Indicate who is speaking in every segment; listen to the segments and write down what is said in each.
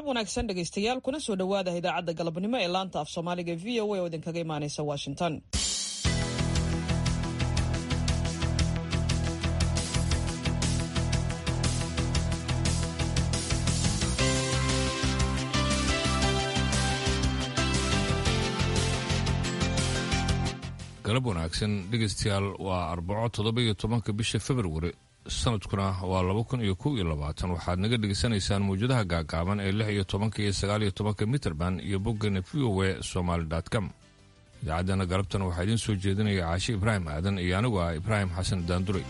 Speaker 1: wanaagsan dhegaystayaal kuna soo dhowaada idaacadda galabnimo ee laanta af soomaaliga v o a oo idinkaga imaanaysa washington
Speaker 2: galab wanaagsan dhegaystayaal waa arbaco toddoba-iyo tobanka bisha februari sanadkuna waa laba kun iyo kow iyo labaatan waxaad naga dhegaysanaysaan mawjadaha gaagaaban ee lix iyo tobanka iyo sagaal iyo tobanka mitrband iyo boggana v o e somaali com idaacaddana galabtan waxaa idiin soo jeedinaya caashi ibraahim aadan iyo anigu ah ibraahim xasan daanduray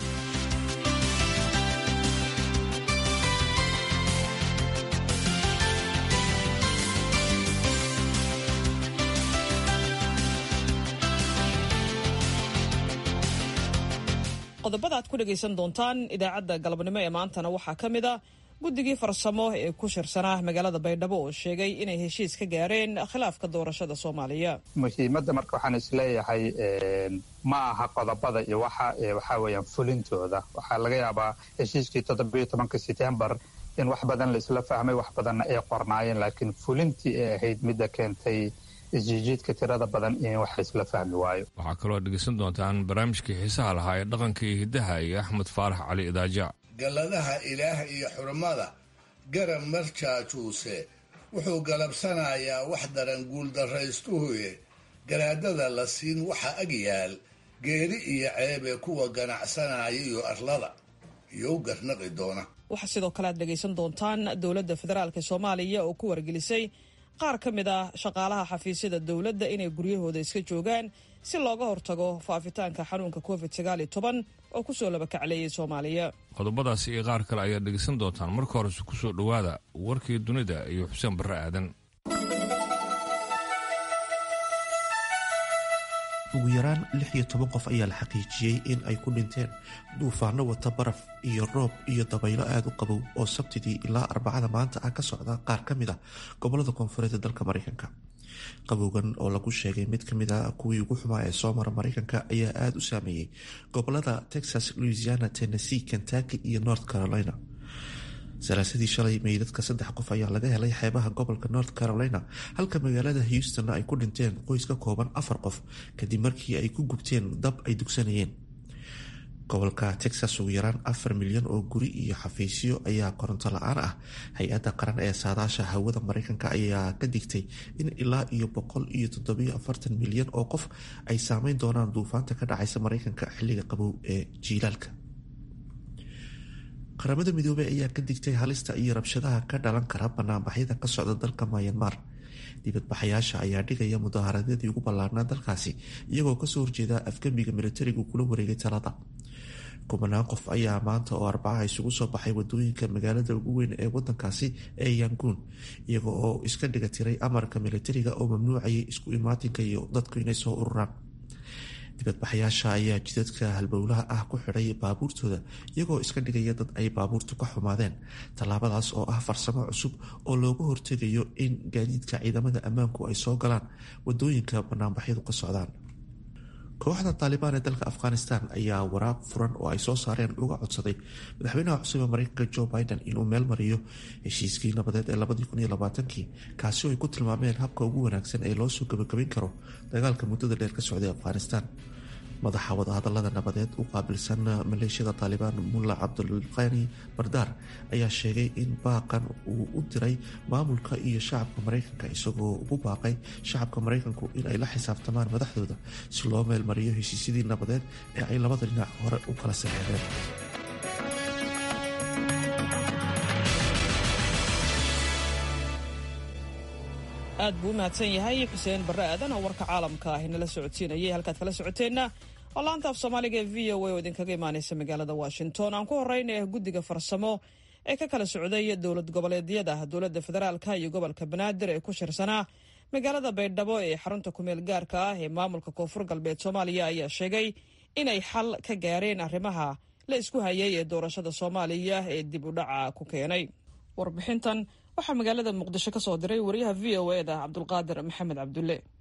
Speaker 1: qodobada aad ku dhegaysan doontaan idaacadda galabnimo ee maantana waxaa ka mid a guddigii farsamo ee ku shirsanaa magaalada baydhabo oo sheegay inay heshiis ka gaareen khilaafka doorashada soomaaliya
Speaker 3: muhiimadda marka waxaan isleeyahay ma aha qodobada iyo waxa waxaa weeyaan fulintooda waxaa laga yaabaa heshiiskii toddobiyo tobanka setembar in wax badan la isla fahmay wax badanna ay qornaayeen laakiin fulintii ay ahayd midda keentay isjiijiidka tirada badan in wax isla fahmi waayo
Speaker 2: waxaa kaloo dhegaysan doontaan barnaamijkii xiisaha lahaa ee dhaqanka iyo hiddaha iyo axmed faarax cali idaaja
Speaker 4: galladaha ilaah iyo xurmada garab marjaajuuse wuxuu galabsanayaa wax daran guuldarraystuhuye garaadada la siin waxa ag yaal geeri iyo ceebee kuwa ganacsanaya iyo arlada iyo u garnaqi doona
Speaker 1: waxaa sidoo kale aad dhegaysan doontaan dowladda federaalk soomaaliya oo ku wargelisay qaar ka mid ah shaqaalaha xafiisyada dowladda inay guryahooda iska joogaan si looga hortago faafitaanka xanuunka covid sagaaliyo toban oo kusoo labakacleeyay soomaaliya
Speaker 2: qodobadaasi iyo qaar kale ayaad dhegaysan doontaan marka horese ku soo dhowaada warkii dunida iyo xuseen barre aadan
Speaker 5: ugu yaraan lix iyo toban qof ayaa la xaqiijiyey in ay ku dhinteen duufaano wata baraf iyo roob iyo dabaylo aada u qabow oo sabtidii ilaa arbacada maanta ah ka socda qaar ka mid a gobolada koonfureed ee dalka mareykanka qabowgan oo lagu sheegay mid kamid a kuwii ugu xumaa ee soo mara mareykanka ayaa aada u saameeyey gobolada texas louisiana tennessee kentucky iyo north carolina salaasadii shalay meydadka saddex qof ayaa laga helay xeebaha gobolka north carolina halka magaalada houston ay ku dhinteen qoys ka kooban afar qof kadib markii ay ku gubteen dab ay dugsanayeen gobolka texas ugu yaraan afar milyan oo guri iyo xafiisyo ayaa koronto la-aan ah hay-adda qaran ee saadaasha hawada mareykanka ayaa ka digtay in ilaa iyo boqol iyo toddobiyo afartan milyan oo qof ay saameyn doonaan duufaanta ka dhacaysa mareykanka xilliga qabow ee jiilaalka qaramada midoobey ayaa ka digtay halista iyo rabshadaha ka dhalan kara banaanbaxyada ka socda dalka mayanmar dibadbaxayaasha ayaa dhigaya mudaaharadadii ugu ballaarnaa dalkaasi iyagoo kasoo horjeeda afgembiga militarigu kula wareegay talada kubanaan qof ayaa maanta oo arbacaha isugu soo baxay wadooyinka magaalada ugu weyn ee wadankaasi ee yanguun iyaga oo iska dhiga tiray amarka militariga oo mamnuucayay isku imaatinka iyo dadku inay soo ururaan dibadbaxayaasha ayaa jidadka halbowlaha ah ku xidhay baabuurtooda iyagoo iska dhigaya dad ay baabuurtu ka xumaadeen tallaabadaas oo ah farsamo cusub oo looga hortegayo in gaadiidka ciidamada ammaanku ay soo galaan wadooyinka banaanbaxyadu ka socdaan kooxda taalibaan ee dalka afghanistan ayaa waraaq furan oo ay soo saareen uga codsaday madaxweynaha cusub ee mareykanka joe biden inuu meel mariyo heshiiskii nabadeed ee labadii kun iyo labaatankii kaasi oo ay ku tilmaameen habka ugu wanaagsan ee loo soo gabagabayn karo dagaalka muddada dheer ka socday afghanistan madaxa wadahadalada nabadeed u qaabilsan maleeshiyada taalibaan mulla cabdulqani bardaar ayaa sheegay in baaqan uu u diray maamulka iyo shacabka mareykanka isagoo ugu baaqay shacabka mareykanku in ay la xisaabtamaan madaxdooda si loo meel mariyo heshiisyadii nabadeed ee ay labada dhinac hore u kala saxeexdeen
Speaker 1: aad buu u mahadsan yahay xuseen barre aadan oo warka caalamka ah inala socodsiinayay halkaad kala socoteenna oo laanta af soomaaliga ee v o a oo idinkaga imaanaysa magaalada washington aan ku horeyna guddiga farsamo ee ka kala socday dowlad goboleedyada dowladda federaalka iyo gobolka banaadir ee ku shirsanaa magaalada baydhabo ee xarunta kumeel gaarka ah ee maamulka koonfur galbeed soomaaliya ayaa sheegay inay xal ka gaareen arrimaha la isku hayay ee doorashada soomaaliya ee dib u dhaca ku keenay warbixintan waxaa magaalada muqdisho ka soo diray wariyaha v o eda cabdulqaadir maxamed cabdulle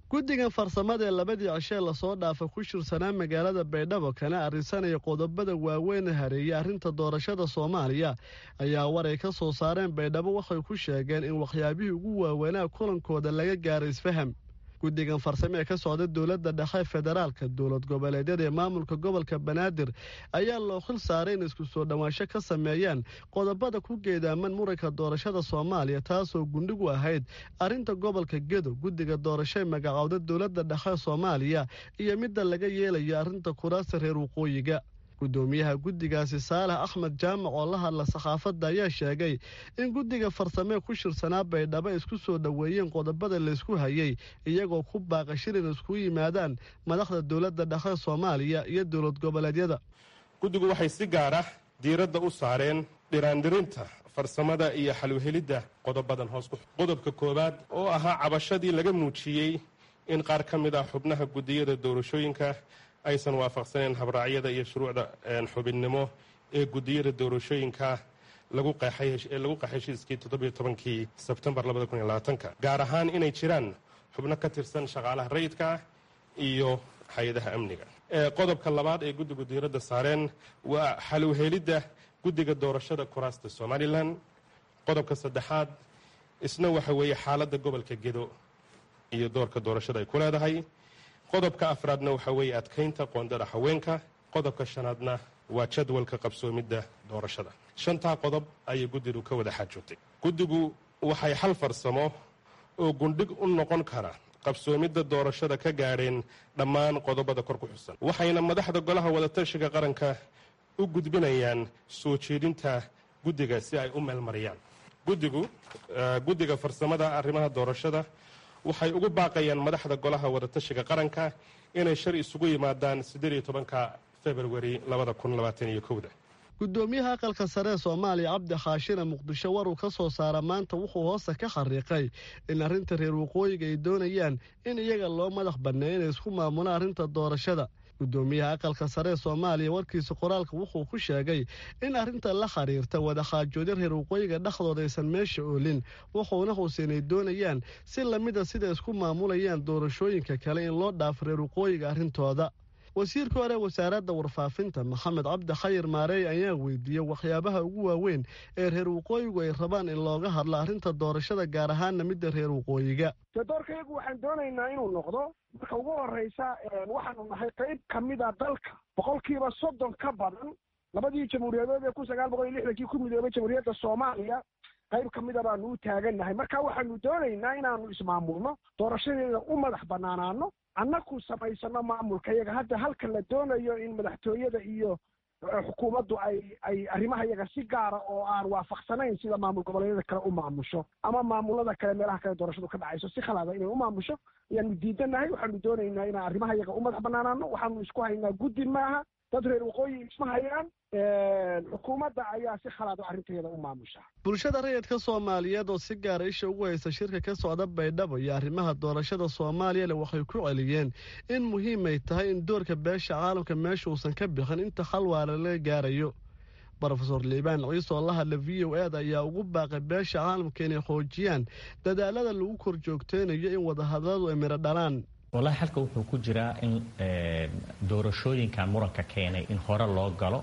Speaker 6: guddigan farsamada ee labadii cishee lasoo dhaafa ku shirsanaa magaalada baydhabo kana arrinsanaya qodobada waaweyn hareeyay arrinta doorashada soomaaliya ayaa war ay ka soo saareen baydhabo waxay ku sheegeen in waxyaabihii ugu waaweynaa kulankooda laga gaara isfaham guddigan farsame ee ka socda dowladda dhexe federaalka dowlad goboleedyada ee maamulka gobolka banaadir ayaa loo xil saaray in isku soo dhowaansho ka sameeyaan qodobada ku geedaaman muranka doorashada soomaaliya taasoo gundhigu ahayd arrinta gobolka gedo guddiga doorasho ee magacowda dowladda dhexe soomaaliya iyo midda laga yeelayo arrinta kuraasta reer waqooyiga guddoomiyaha guddigaasi saalax axmed jaamac oo la hadla saxaafadda ayaa sheegay in guddiga farsamee ku shirsanaa baydhabo isku soo dhoweeyeen qodobada laysku hayay iyagoo ku baaqa shilin isku yimaadaan madaxda dowladda dhexe soomaaliya iyo dowlad goboleedyada
Speaker 7: guddigu waxay si gaar ah diiradda u saareen dhiraandhirinta farsamada iyo xalwhelidda qodobadan hoos ku qodobka koowaad oo ahaa cabashadii laga muujiyey in qaar ka mid ah xubnaha guddiyada doorashooyinka aysan waafaqsaneen habraacyada iyo shuruucda xubinnimo ee guddiyada doorashooyinka lagu qeexay heshiiskii toddobiyo tobankii sebtembar labada kun iyo labaatanka gaar ahaan inay jiraan xubno ka tirsan shaqaalaha rayidka iyo hay-adaha amniga qodobka labaad ee guddigu diiradda saareen waa xalowhelidda guddiga doorashada kuraasta somalilan qodobka saddexaad isna waxa weeye xaaladda gobolka gedo iyo doorka doorashada ay ku leedahay qodobka afraadna waxaa weeye adkaynta qoondada haweenka qodobka shanaadna waa jadwalka qabsoomidda doorashada shantaa qodob ayay guddigu ka wada xaajoogtay guddigu waxay xal farsamo oo gundhig u noqon kara qabsoomidda doorashada ka gaadheen dhammaan qodobada kor ku xusan waxayna madaxda golaha wadatashiga qaranka u gudbinayaan soo jeedinta guddiga si ay u meelmariyaan guddigu guddiga farsamada arrimaha doorashada waxay ugu baaqayaan madaxda golaha wadatashiga qaranka inay shar isugu yimaadaan siddeed iyo tobanka februari labada kun labaatan iyo kowda
Speaker 6: guddoomiyaha aqalka sare ee soomaaliya cabdi khaashina muqdisho war uu ka soo saara maanta wuxuu hoosta ka xariiqay in arrinta reer waqooyiga ay doonayaan in iyaga loo madax banneeya inay isku maamulaan arrinta doorashada guddoomiyaha aqalka sare ee soomaaliya warkiisa qoraalka wuxuu ku sheegay in arrinta la xiriirta wadaxaajoodyo reer waqooyiga dhexdooda aysan meesha oolin wuxuuna xuuseen ay doonayaan si lamida sida isku maamulayaan doorashooyinka kale in loo dhaafo reer waqooyiga arrintooda wasiirka hore wasaaradda warfaafinta maxamed cabdi khayir maareey ayaa weydiiyey waxyaabaha ugu waaweyn ee reer waqooyigu ay rabaan in looga hadlo arrinta doorashada gaar ahaana midda reer waqooyiga
Speaker 8: de doorkayagu waxaan doonaynaa inuu noqdo marka ugu horreysa waxaanu nahay qayb ka mida dalka boqolkiiba soddon ka badan labadii jamhuuriyadood ee kun sagaal boqol iyo lixdankii ku midoobay jamhuuriyadda soomaaliya qayb ka mida baanu u taagannahay marka waxaanu doonaynaa inaanu ismaamulno doorashadeeda u madax bannaanaano annaku samaysano maamulka iyaga hadda halka la doonayo in madaxtooyada iyo xukuumaddu ay ay arrimaha iyaga si gaara oo aan waafaqsanayn sida maamul goboleedyada kale u maamusho ama maamulada kale meelaha kale doorashadu ka dhacayso si khalaada inay u maamusho ayaanu diidanahay waxaanu doonaynaa inaan arrimaha iyaga u madax bannaanaano waxaanu isku haynaa guddi maaha dad reer waqooyi isma hayaan xukuumadda ayaa si khalaado arrinteeda u maamusha
Speaker 6: bulshada rayidka soomaaliyeed oo si gaara isha ugu haysta shirka ka socda baydhabo iyo arrimaha doorashada soomaaliyale waxay ku celiyeen in muhiimay tahay in doorka beesha caalamka meesha uusan ka bixin inta khalwaala laga gaarayo rofeor liibaan ciise oo la hadla v o ed ayaa ugu baaqay beesha caalamka inay xoojiyaan dadaalada lagu kor joogteynayo in wadahadaladu ay midho dhalaan
Speaker 9: wallaahi halka wuxuu ku jiraa in doorashooyinkan muranka keenay in hore loo galo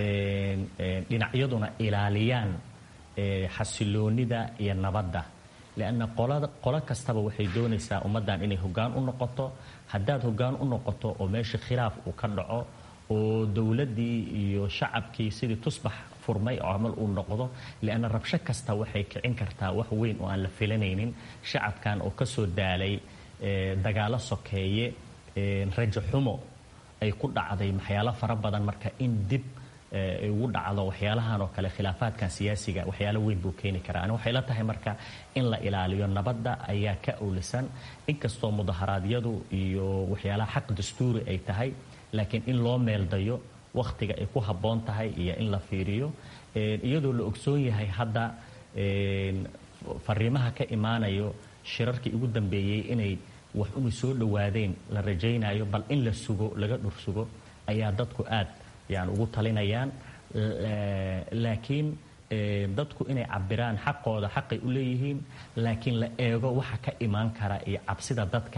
Speaker 9: dhinacyaduna ilaaliyaan xasiloonida iyo nabadda leanna qolo kastaba waxay doonaysaa ummaddan inay hoggaan u noqoto haddaad hoggaan u noqoto oo meesha khilaaf uu ka dhaco oo dowladdii iyo shacabkii sidii tusbax furmay oo camal uu noqdo leanna rabsho kasta waxay kicin kartaa wax weyn oo aan la filanaynin shacabkan oo ka soo daalay dagaalo sokeeye rajo xumo ay ku dhacday waxyaalo fara badan marka in dib ugu dhacdo waxyaalahan oo kale khilaafaadkan siyaasiga waxyaalo weyn buu keeni karaa ani waxay la tahay marka in la ilaaliyo nabadda ayaa ka owlisan inkastoo mudaharaadyadu iyo waxyaalaha xaq dastuuri ay tahay laakiin in loo meeldayo wakhtiga ay ku habboon tahay iyo in la fiiriyo iyadoo la ogsoon yahay hadda fariimaha ka imaanayo shirarkii ugu dambeeyey inay wax unu soo dhowaadeen la rajaynayo bal in la sugo laga dhur sugo ayaa dadku aad yani ugu talinayaan laakiin dadku inay cabiraan xaqooda xaqay u leeyihiin laakiin la eego waxa ka imaan kara iyo cabsida dadka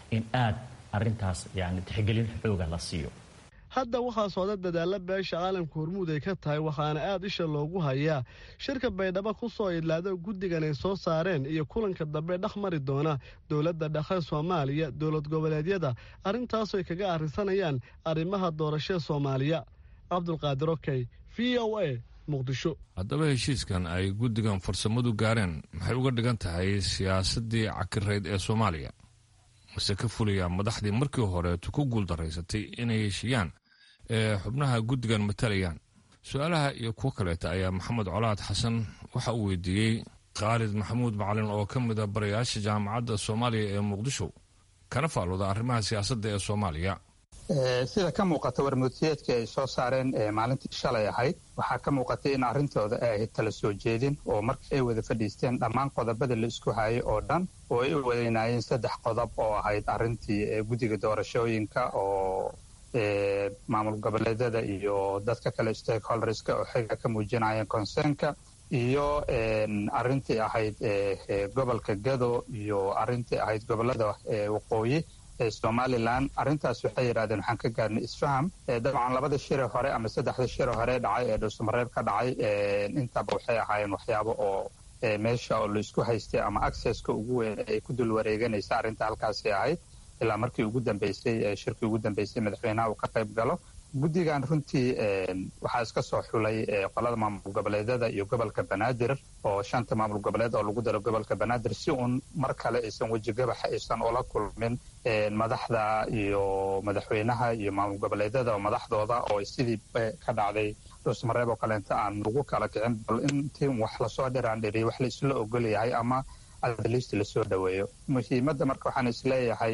Speaker 9: in aad arintaas yani tixgelin xooga la siiyo
Speaker 6: hadda waxaa socda dadaalla beesha caalamka hormuud ay ka tahay waxaana aad isha loogu hayaa shirka baydhabo ku soo idlaada guddigan ay soo saareen iyo kulanka dambe dhex mari doona dowladda dhexe soomaaliya dowlad goboleedyada arrintaasoo ay kaga arrisanayaan arrimaha doorashada soomaaliya cabdulqaadir okey v o a muqdisho
Speaker 2: haddaba heshiiskan ay guddigan farsamadu gaareen maxay uga dhigan tahay siyaasaddii cakirayd ee soomaaliya mase ka fulaya madaxdii markii horeetu ku guuldaraysatay inay heshiiyaan ee xubnaha guddigan matalayaan su-aalaha iyo kuwo kaleeta ayaa maxamed colaad xasan waxa uu weydiiyey khaalid maxamuud macalin oo ka mid a barayaasha jaamacadda soomaaliya ee muqdisho kana faalooda arrimaha siyaasadda ee soomaaliya
Speaker 3: sida ka muuqata warmutiyeedkii ay soo saareen maalintii shalay ahayd waxaa ka muuqatay in arrintooda ay ahayd tala soo jeedin oo markii ay wada fadhiisteen dhammaan qodobada la isku hayay oo dhan oo ay u wadaynaayeen saddex qodob oo ahayd arrintii guddiga doorashooyinka oo maamul goboleedyada iyo dadka kale stakeholderska oo xiga ka muujinayeen consernka iyo arrintii ahayd gobolka gado iyo arrintii ahayd gobolada waqooyi somalilan arrintaas waxay yidhahdeen waxaan ka gaarnay isfaham dabcan labada shire hore ama saddexda shire hore dhacay ee dhuusamareeb ka dhacay intaba waxay ahaayeen waxyaabo oo meesha oo laisku haystay ama accesska ugu weyn ay ku dul wareeganaysa arrinta halkaasi ahayd ilaa markii ugu dambeysay shirkii ugu dambeysay madaxweynaha uu ka qayb galo guddigan runtii waxaa iska soo xulay qolada maamul goboleedyada iyo gobolka banaadir oo shanta maamul goboleed oo lagu daro gobolka banaadir si uun mar kale aysan wejigabaxa aysan ula kulmin madaxda iyo madaxweynaha iyo maamul goboleedyada oo madaxdooda oo sidii ka dhacday dhuusmareeb oo kaleenta aan lagu kala kicin bal intii wax lasoo dhiraan dhiriyo wax la isla ogol yahay ama adliist lasoo dhoweeyo muhiimadda marka waxaan isleeyahay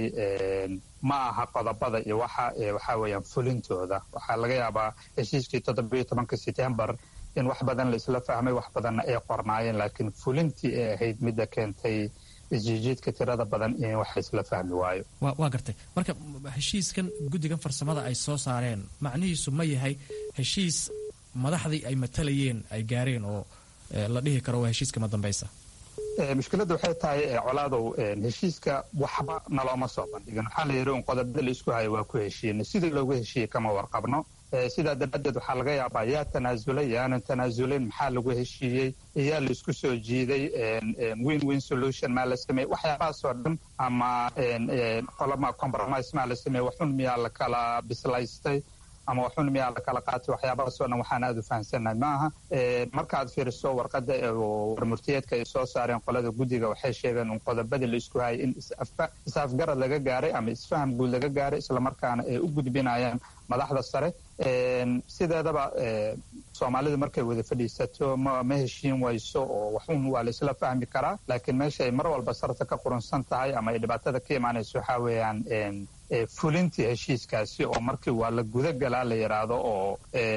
Speaker 3: ma aha qodobada iyo waxa waxaa weeyaan fulintooda waxaa laga yaabaa heshiiskii toddobiyo tobanka setembar in wax badan la isla fahmay wax badanna ay qornaayeen laakiin fulintii ay ahayd midda keentay isjiijiidka tirada badan in wax isla fahmi waayo
Speaker 10: waa gartay marka heshiiskan guddigan farsamada ay soo saareen macnihiisu ma yahay heshiis madaxdii ay matalayeen ay gaareen oo la dhihi karo waa heshiiska madambeysa
Speaker 3: mushkiladda waxay tahay colaadow heshiiska waxba nalooma soo bandhigin waxaa la yidhi un qodobada la isku hayo waa ku heshiina sidii loogu heshiiyey kama warqabno sidaa daraaddeed waxaa laga yaabaa yaa tanaasulay yaanan tanaasulayn maxaa lagu heshiiyey yaa la isku soo jiiday win win solution maa la sameeyey waxyaabahaasoo dhan ama qolama compromise maa la sameeyey waxun miyaa la kala bislaystay ama waxun miyaa la kala qaatay waxyaabahaasoo dhan waxaan aada u fahamsannahay maaha markaad fiiriso warqadda warmurtiyeedka ay soo saareen qolada guddiga waxay sheegeen un qodobadii la isku hayay in is-afgarad laga gaaray ama isfaham guud laga gaaray islamarkaana ay u gudbinayaan madaxda sare sideedaba soomaalidu markay wada fadhiisato ma heshiin wayso oo waxun waa la isla fahmi karaa laakiin meesha ay mar walba sarta ka qurunsan tahay ama ay dhibaatada ka imaanayso waxaa weeyaan fulintii heshiiskaasi oo markii waa la gudagalaa la yidhaahdo oo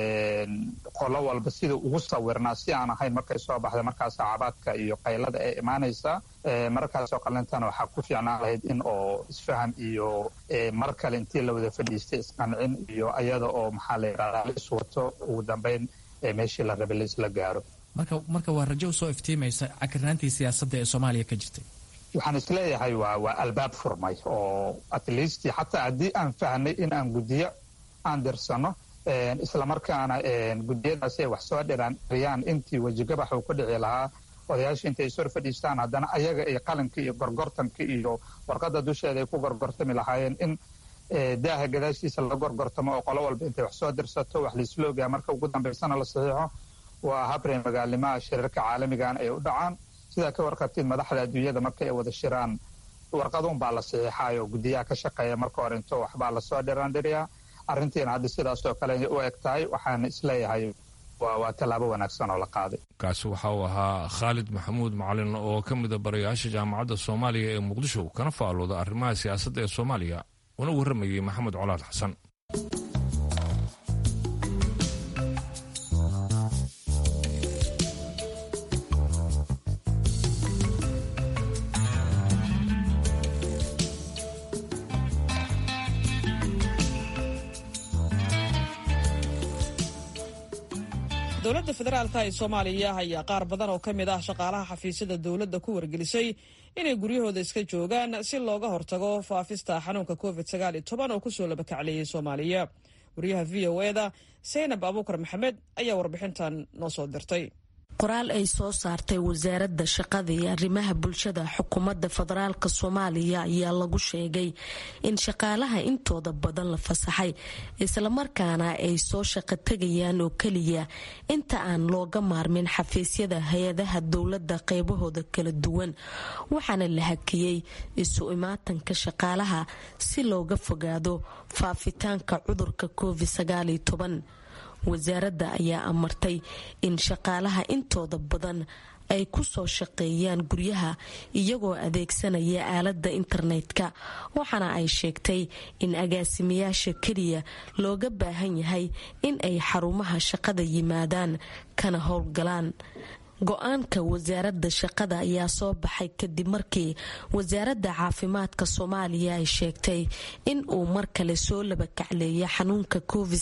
Speaker 3: qolo walba sida ugu sawirnaa si aan ahayn markay soo baxday markaas cabaadka iyo qaylada ay imaanaysaa markaasoo qalintana waxaa ku fiicnaan lahayd in oo isfaham iyo mar kale intii la wada fadhiistay isqancin iyo ayada oo maxaa la yidhahdaa la iswato ugu dambeyn meeshii la rabay la isla gaaro
Speaker 10: marka marka waa rajo usoo iftiimaysa cakirnaantii siyaasadda ee soomaaliya ka jirtay
Speaker 3: waxaan isleeyahay waa waa albaab furmay oo at least xataa haddii aan fahnay in aan guddiyo aan dirsano islamarkaana guddiyadaasi ay wax soo dhiraan riyaan intii wejigabax uu ku dhici lahaa odayaasha intay is hor fadhiistaan haddana ayaga iyo qalinka iyo gorgortanka iyo warqadda dusheeda ay ku gorgortami lahaayeen in daaha gadaashiisa la gorgortamo oo qolo walba intay wax soo dirsato wax laisla ogaa marka ugu dambaysana la saxiixo waa habrey magaalnimaha shirarka caalamigan ay u dhacaan sidaa ka warqabtid madaxda adduunyada marka ay wada shiraan warqaduun baa la saxiixayo guddiyaha ka shaqeeya marka hore into waxbaa lasoo dhiraandhiriyaa arrintiina hadda sidaasoo kale u eg tahay waxaana isleeyahay waa tallaabo wanaagsan oo la qaaday
Speaker 2: kaasi waxa uu ahaa khaalid maxamuud macalin oo ka mida barayaasha jaamacadda soomaaliya ee muqdisho kana faalooda arrimaha siyaasadda ee soomaaliya una warramayey maxamed colaad xasan
Speaker 1: dowladda federaalka ee soomaaliya ayaa qaar badan oo ka mid ah shaqaalaha xafiisyada dowladda ku wargelisay inay guryahooda iska joogaan si looga hortago faafista xanuunka covid oo kusoo labakacleeyey soomaaliya wariyaha v o eda saynab abuukar maxamed ayaa warbixintan noo soo dirtay
Speaker 11: qoraal ay soo saartay wasaaradda shaqada iyo arrimaha bulshada xukuumadda federaalk soomaaliya ayaa lagu sheegay in shaqaalaha intooda badan la fasaxay islamarkaana ay soo shaqo tegayaan oo keliya inta aan looga maarmin xafiisyada hay-adaha dowladda qeybahooda kala duwan waxaana la hakiyey isu imaatanka shaqaalaha si looga fogaado faafitaanka cudurka covid wasaaradda ayaa amartay in shaqaalaha intooda badan ay ku soo shaqeeyaan guryaha iyagoo adeegsanaya aaladda internetka waxaana ay sheegtay in agaasimayaasha keliya looga baahan yahay in ay xarumaha shaqada yimaadaan kana howlgalaan go-aanka wasaaradda shaqada ayaa soo baxay kadib markii wasaaradda caafimaadka soomaaliya ay sheegtay in uu mar kale soo labakacleeya xanuunka covid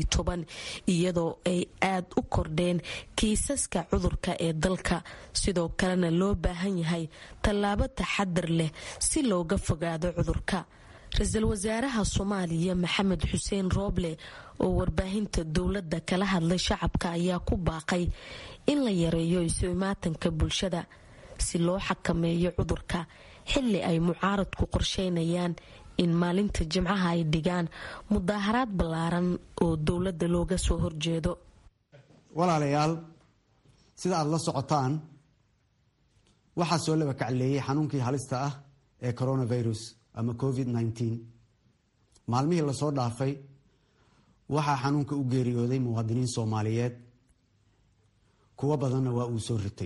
Speaker 11: iyadoo ay aad u kordheen kiisaska cudurka ee dalka sidoo kalena loo baahan yahay tallaabo taxadar leh si looga fogaado cudurka ra-iisul wasaaraha soomaaliya maxamed xuseen rooble oo warbaahinta dowladda kala hadlay shacabka ayaa ku baaqay in la yareeyo isu imaatanka bulshada si loo xakameeyo cudurka xili ay mucaaradku qorsheynayaan in maalinta jimcaha ay dhigaan mudaaharaad ballaaran oo dowladda looga soo horjeedo
Speaker 12: walaalayaal sida aada la socotaan waxaa soo laba kacleeyay xanuunkii halista ah ee coronavirus ama covid nneteen maalmihii lasoo dhaafay waxaa xanuunka u geeriyooday muwaadiniin soomaaliyeed kuwo badanna waa uu soo ritay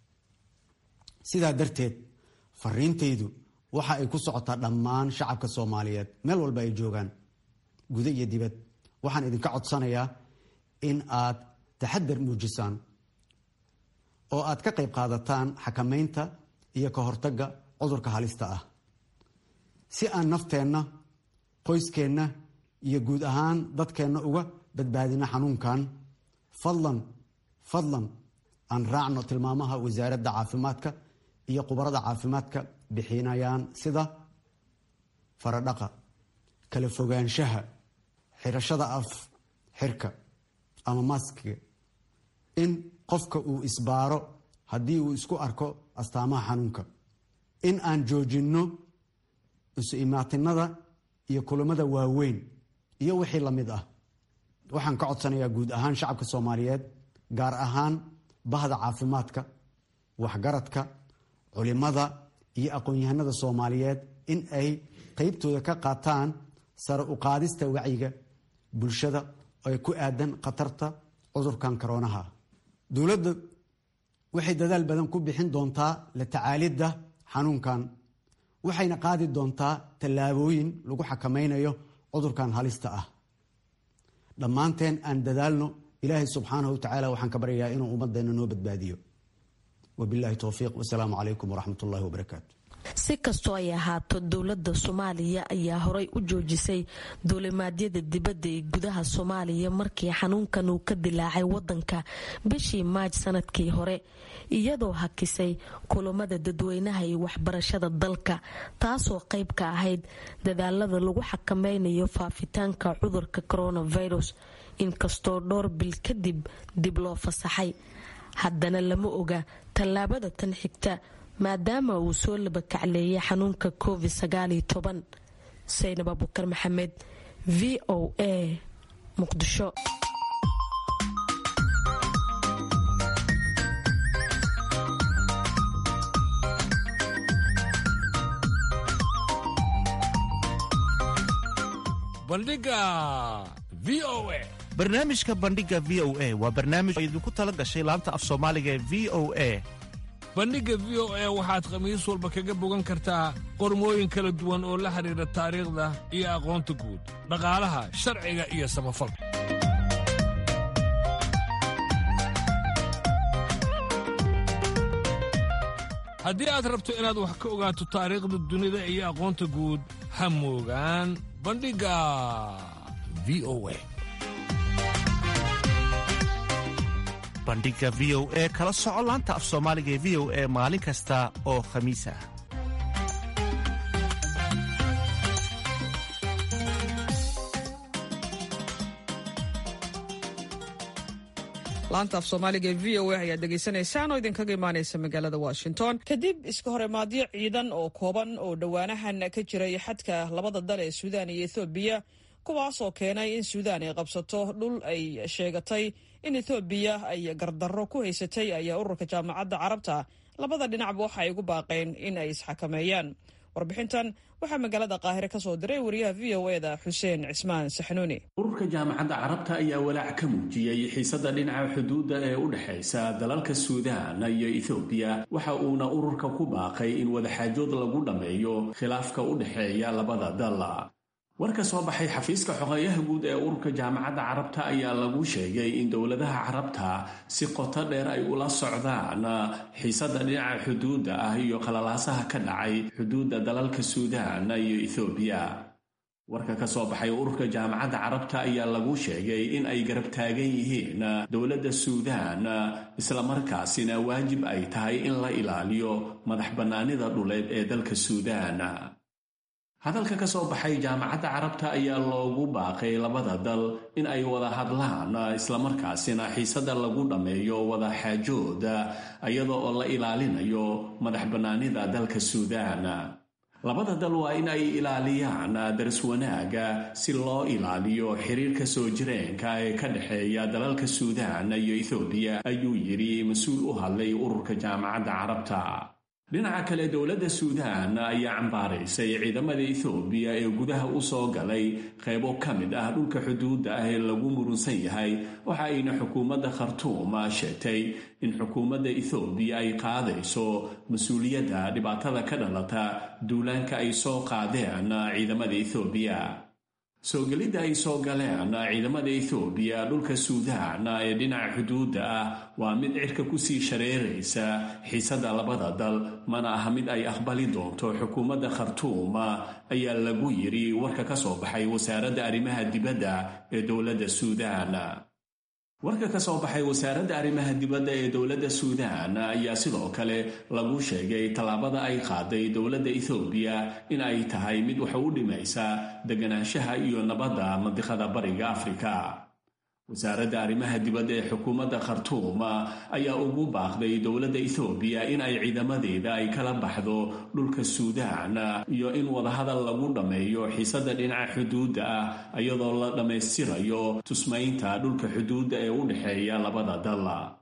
Speaker 12: sidaa darteed fariintaydu waxa ay ku socotaa dhammaan shacabka soomaaliyeed meel walba ay joogaan guda iyo dibad waxaan idinka codsanayaa in aad taxadar muujisaan oo aad ka qayb qaadataan xakameynta iyo ka hortagga cudurka halista ah si aan nafteenna qoyskeenna iyo guud ahaan dadkeenna uga badbaadino xanuunkan fadlan fadlan aan raacno tilmaamaha wasaaradda caafimaadka iyo khubarada caafimaadka bixinayaan sida faradhaqa kala fogaanshaha xirashada af xirka ama maskiga in qofka uu isbaaro haddii uu isku arko astaamaha xanuunka in aan joojinno isu imaatinada iyo kulamada waaweyn iyo wixii lamid ah waxaan ka codsanayaa guud ahaan shacabka soomaaliyeed gaar ahaan bahda caafimaadka waxgaradka culimada iyo aqoon-yahanada soomaaliyeed in ay qeybtooda ka qaataan sare u qaadista wacyiga bulshada ay ku aadan khatarta cudurkan koroonaha dowladda waxay dadaal badan ku bixin doontaa la tacaalidda xanuunkan waxayna qaadi doontaa tallaabooyin lagu xakameynayo cudurkan halista ah dhammaanteen aan dadaalno ilaahay subxaanahu wa tacaala waxaan ka baryayaa inuu ummadeenna noo badbaadiyo wabilahi towfiiq wasalaamu calaykum waraxmat ullahi wabarakaatu
Speaker 11: si kastoo ay ahaato dowladda soomaaliya ayaa horay u joojisay duulimaadyada dibadda ee gudaha soomaaliya markii xanuunkan uu ka dilaacay wadanka bishii maaj sanadkii hore iyadoo hakisay kulamada dadweynaha iyo waxbarashada dalka taasoo qayb ka ahayd dadaalada lagu xakameynayo faafitaanka cudurka coronavirus inkastoo dhowr bil kadib dib loo fasaxay haddana lama oga tallaabada tan xigta maadaama uu soo labakacleeyay xanuunka covid saynab abukar maxamed v o a muqdisho
Speaker 2: bandhiga v o a
Speaker 13: barnaamijka bandhiga v o a waa barnaamij oo idinku tala gashay laanta af soomaaliga ee v o a
Speaker 2: bandhigga v o a waxaad khamiis walba kaga bogan kartaa qormooyin kala duwan oo la xidhiidha taariikhda iyo aqoonta guud dhaqaalaha sharciga iyo samafalka haddii aad rabto inaad wax ka ogaato taariikhda dunida iyo aqoonta guud ha moogaan bandhigga v o a
Speaker 13: bandhiga v o e kala soco laanta af soomaaliga ee v o e maalin kasta oo khamiis ah
Speaker 1: laanta af soomaaliga ee v o a ayaad dhegaysanaysaan oo idinkaga imaanaysa magaalada washington kadib iska horemaadyo ciidan oo kooban oo dhowaanahan ka jiray xadka labada dal ee suudaan iyo ethoobiya kuwaasoo keenay in suudaan ay qabsato dhul ay sheegatay in ethoobiya ay gardarro ku haysatay ayaa ururka jaamacadda carabta labada dhinacba waxa ay ugu baaqeen in ay isxakameeyaan warbixintan waxaa magaalada qaahire ka soo diray wariyaha v o e da xuseen cismaan saxnuuni
Speaker 14: ururka jaamacadda carabta ayaa walaac ka muujiyey xiisada dhinaca xuduudda ee u dhexaysa dalalka suudaan iyo ethoobiya waxa uuna ururka ku baaqay in wadaxaajood lagu dhammeeyo khilaafka u dhexeeya labada dal war ka soo baxay xafiiska xogeeyaha guud ee ururka jaamacadda carabta ayaa lagu sheegay in dowladaha carabta si qoto dheer ay ula socdaan xiisada dhinaca xuduudda ah iyo qalalaasaha ka dhacay xuduudda dalalka suudaan iyo ethoobiya warka ka soo baxay ururka jaamacadda carabta ayaa lagu sheegay in ay garab taagan yihiin dowladda suudaan islamarkaasina waajib ay tahay in la ilaaliyo madax bannaanida dhuleed ee dalka suudaan hadalka ka soo baxay jaamacadda carabta ayaa loogu baaqay labada dal in ay wada hadlaan islamarkaasina xiisada lagu dhammeeyo wada xaajooda iyada oo la ilaalinayo madax bannaanida dalka suudaan labada dal waa in ay ilaaliyaan daris wanaaga si loo ilaaliyo xiriirka soo jireenka ee ka dhexeeya dalalka suudaan iyo ethoobiya ayuu yidhi mas-uul u hadlay ururka jaamacadda carabta dhinaca kale dowladda suudaan ayaa cambaaraysay ciidamada ethoobiya ee gudaha u soo galay qaybo ka mid ah dhulka xuduudda ah ee lagu murunsan yahay waxa ayna xukuumadda khartuuma sheegtay in xukuumadda ethoobiya ay qaadayso mas-uuliyadda dhibaatada ka dhalata duulaanka ay soo qaadeen ciidamada ethoobiya soo gelidda ay soo galeen ciidamada ethoobiya dhulka suudaan ee dhinaca xuduudda ah waa mid cirka kusii shareeraysa xiisada labada dal mana aha mid ay aqbali doonto xukuumadda khartuuma ayaa lagu yidhi warka ka soo baxay wasaaradda arrimaha dibadda ee dowladda suudaan warka ka soo baxay wasaaradda arrimaha dibadda ee dowladda suudaan ayaa sidoo kale lagu sheegay tallaabada ay qaaday dowladda ethoobiya in ay tahay mid waxa u dhimaysa deganaanshaha iyo nabadda mandiqada bariga afrika wasaaradda arrimaha dibadda ee xukuumadda khartuuma ayaa ugu baaqday dowladda ethoobiya in ay ciidamadeeda ay kala baxdo dhulka suudaan iyo in wadahadal lagu dhammeeyo xiisada dhinaca xuduudda ah iyadoo la dhammaystirayo tusmaynta dhulka xuduudda ee u dhexeeya labada dal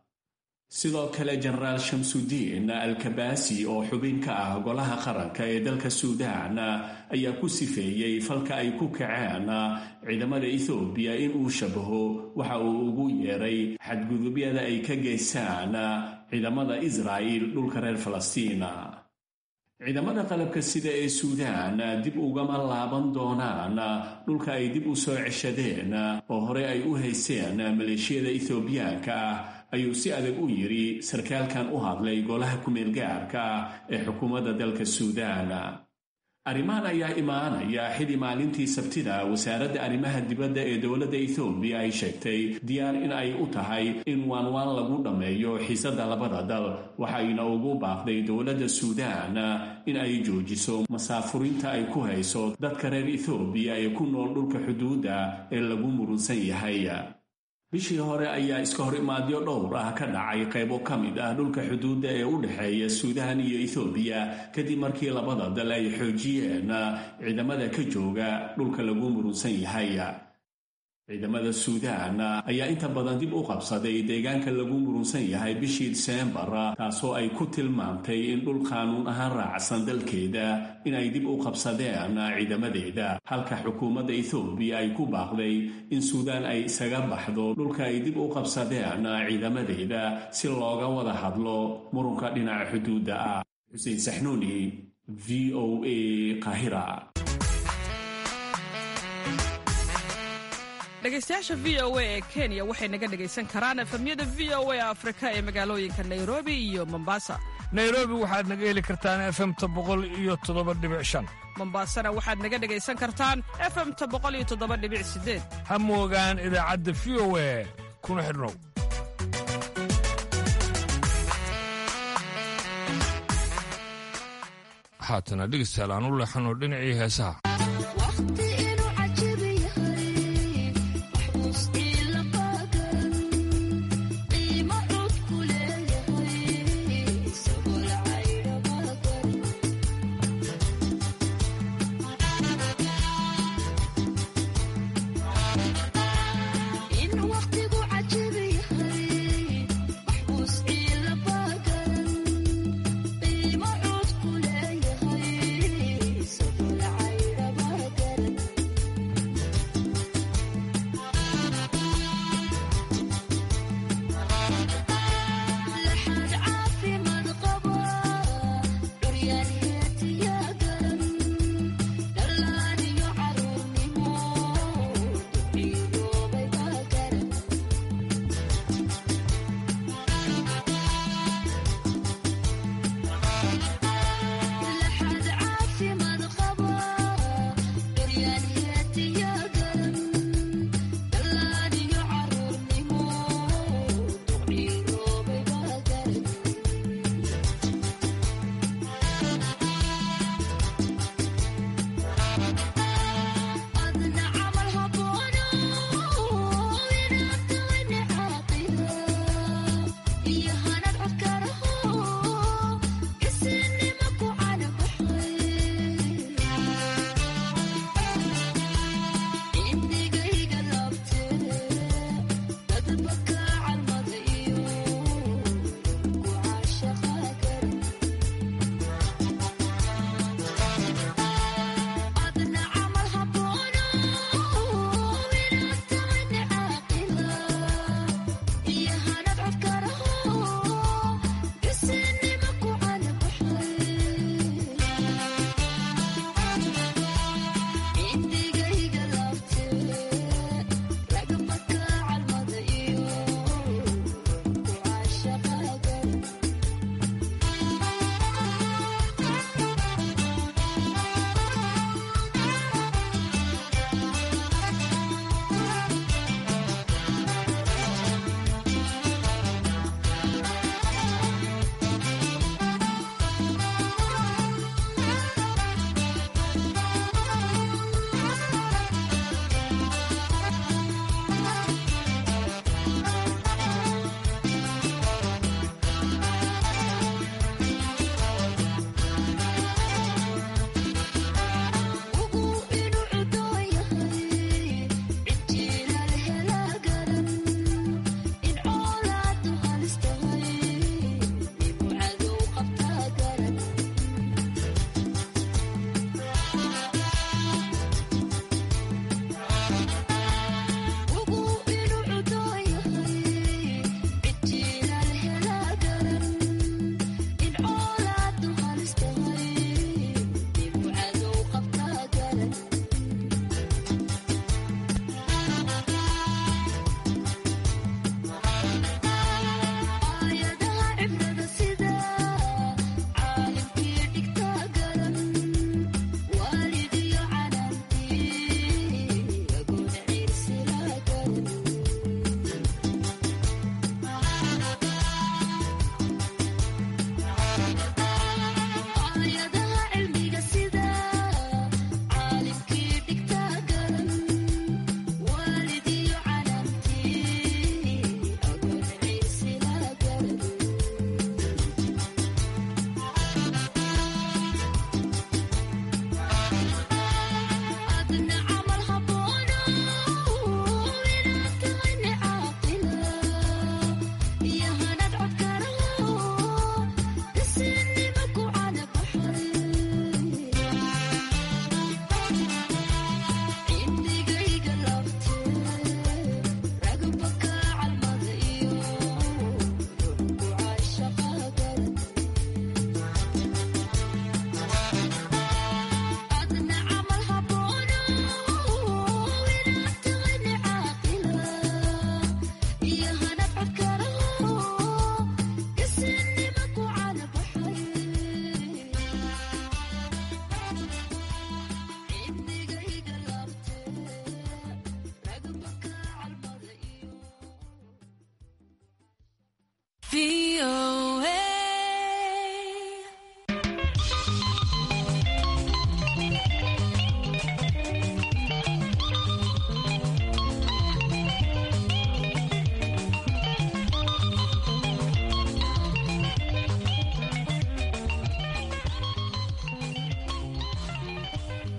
Speaker 14: sidoo kale jenaraal shamsudiin alkabaasi oo xubin ka ah golaha qaranka ee dalka suudaan ayaa ku sifeeyey falka ay ku kaceen ciidamada ethoobiya in uu shabaho waxa uu ugu yeeray xadgudubyada ay ka geystaan ciidamada israa'il dhulka reer falastiina ciidamada qalabka sida ee suudaan dib ugama laaban doonaan dhulka ay dib u soo ceshadeen oo horey ay u haysteen maleeshiyada ethoobiyaanka ah ayuu si adag u yidhi sarkaalkan u hadlay golaha kumeel gaarka ah ee xukuumadda dalka suudaan arrimahan ayaa imaanaya xili maalintii sabtida wasaaradda arrimaha dibadda ee dowladda ethoobiya ay sheegtay diyaar in ay u tahay in waanwaan lagu dhammeeyo xiisada labada dal waxayna ugu baaqday dowladda suudaan in ay joojiso masaafurinta ay ku hayso dadka reer ethoobiya ee ku nool dhulka xuduudda ee lagu murunsan yahay bishii hore ayaa iska hor imaadyo dhowr ah ka dhacay qaybo ka mid ah dhulka xuduudda ee u dhexeeya suudaan iyo ethoobiya kadib markii labada dal ay xoojiyeen ciidamada ka jooga dhulka lagu murunsan yahay ciidamada suudaan ayaa inta badan dib u qabsaday deegaanka lagu murunsan yahay bishii diseembar taasoo ay ku tilmaamtay in dhul qaanuun ahaan raacsan dalkeeda inay dib u qabsadeen ciidamadeeda halka xukuumadda ethoobiya ay ku baaqday in suudaan ay isaga baxdo dhulka ay dib u qabsadeen ciidamadeeda si looga wada hadlo murunka dhinaca xuduudda ah xuseen saxnuuni v o a qaahira
Speaker 1: dhegaystayaasha v o a ee kenya waxay naga dhegaysan karaan efamyada v o a afrika ee magaalooyinka nairobi iyo mombasa
Speaker 2: nairobi waxaad naga heli kartaan efemta boqol iyo toddoba dhibic shan
Speaker 1: mombasana waxaad naga dhegaysan kartaan efemta boqol iyo toddoba dhibic sideed
Speaker 2: ha moogaan idaacadda v o a kuna xidhnow haatana dhegeystayaal aan u leexano dhinacii heesaha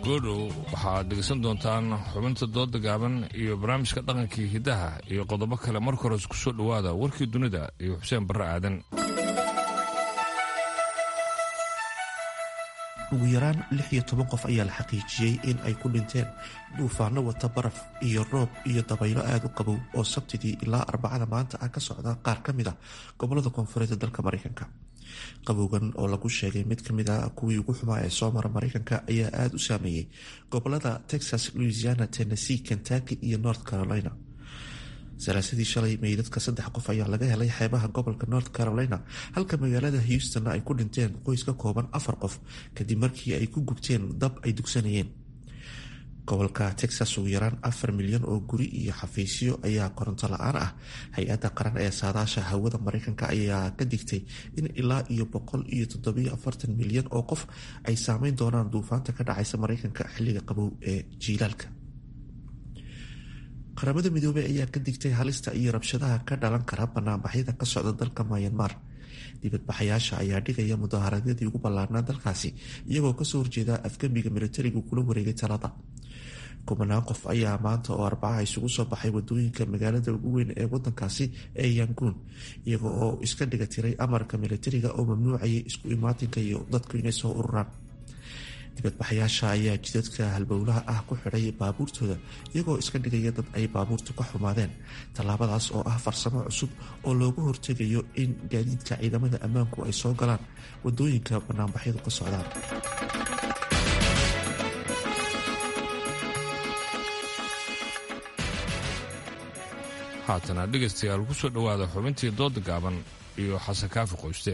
Speaker 2: goodhow waxaad dhegaysan doontaan xubinta dooda gaaban iyo barnaamijka dhaqankii hiddaha iyo qodobo kale marka hores ku soo dhowaada warkii dunida iyo xuseen barre aadan
Speaker 5: ugu yaraan lix iyo toban qof ayaa la xaqiijiyey in ay ku dhinteen duufaano wata baraf iyo roob iyo dabaylo aada u qabow oo sabtidii ilaa arbacada maanta ah ka socda qaar ka mid a gobolada koonfureed ee dalka mareykanka qabowgan oo lagu sheegay mid ka mid a kuwii ugu xumaa ee soo mara mareykanka ayaa aada u saameeyey gobolada texas louisiana tennessee kentucky iyo north carolina salaasadii shalay meydadka saddex qof ayaa laga helay xeebaha gobolka north carolina halka magaalada houstonna ay ku dhinteen qoys ka kooban afar qof kadib markii ay ku gubteen dab ay dugsanayeen gobolka texas ugu yaraan afar milyan oo guri iyo xafiisyo ayaa koronto la-aan ah hay-adda qaran ee saadaasha hawada mareykanka ayaa ka digtay in ilaa iyo boqol iyo toddobiyo afartan milyan oo qof ay saameyn doonaan duufaanta ka dhacaysa mareykanka xilliga qabow ee jiilaalka qaramada midoobey ayaa ka digtay halista iyo rabshadaha ka dhalan kara banaanbaxyada ka socda dalka mayanmar dibadbaxayaasha ayaa dhigaya mudaaharaadyadii ugu ballaarnaa dalkaasi iyagoo kasoo horjeeda afgembiga militarigu kula wareegay talada kubanaan qof ayaa maanta oo arbaca isugu soo baxay wadooyinka magaalada ugu weyn ee wadankaasi ee yanguun iyaga oo iska dhiga tiray amarka militariga oo mamnuucayay isku imaatinka iyo dadku inay soo ururaan dibadbaxayaasha ayaa jidadka halbowlaha ah ku xidhay baabuurtooda iyagoo iska dhigaya dad ay baabuurtu ka xumaadeen tallaabadaas oo ah farsamo cusub oo looga hortegayo in gaadiidka ciidamada ammaanku ay soo galaan wadooyinka banaanbaxyadu ka socdaan
Speaker 2: haatana dhegaystayaal ku soo dhowaada xubintii dooda gaaban iyo xasan kaafi qoyste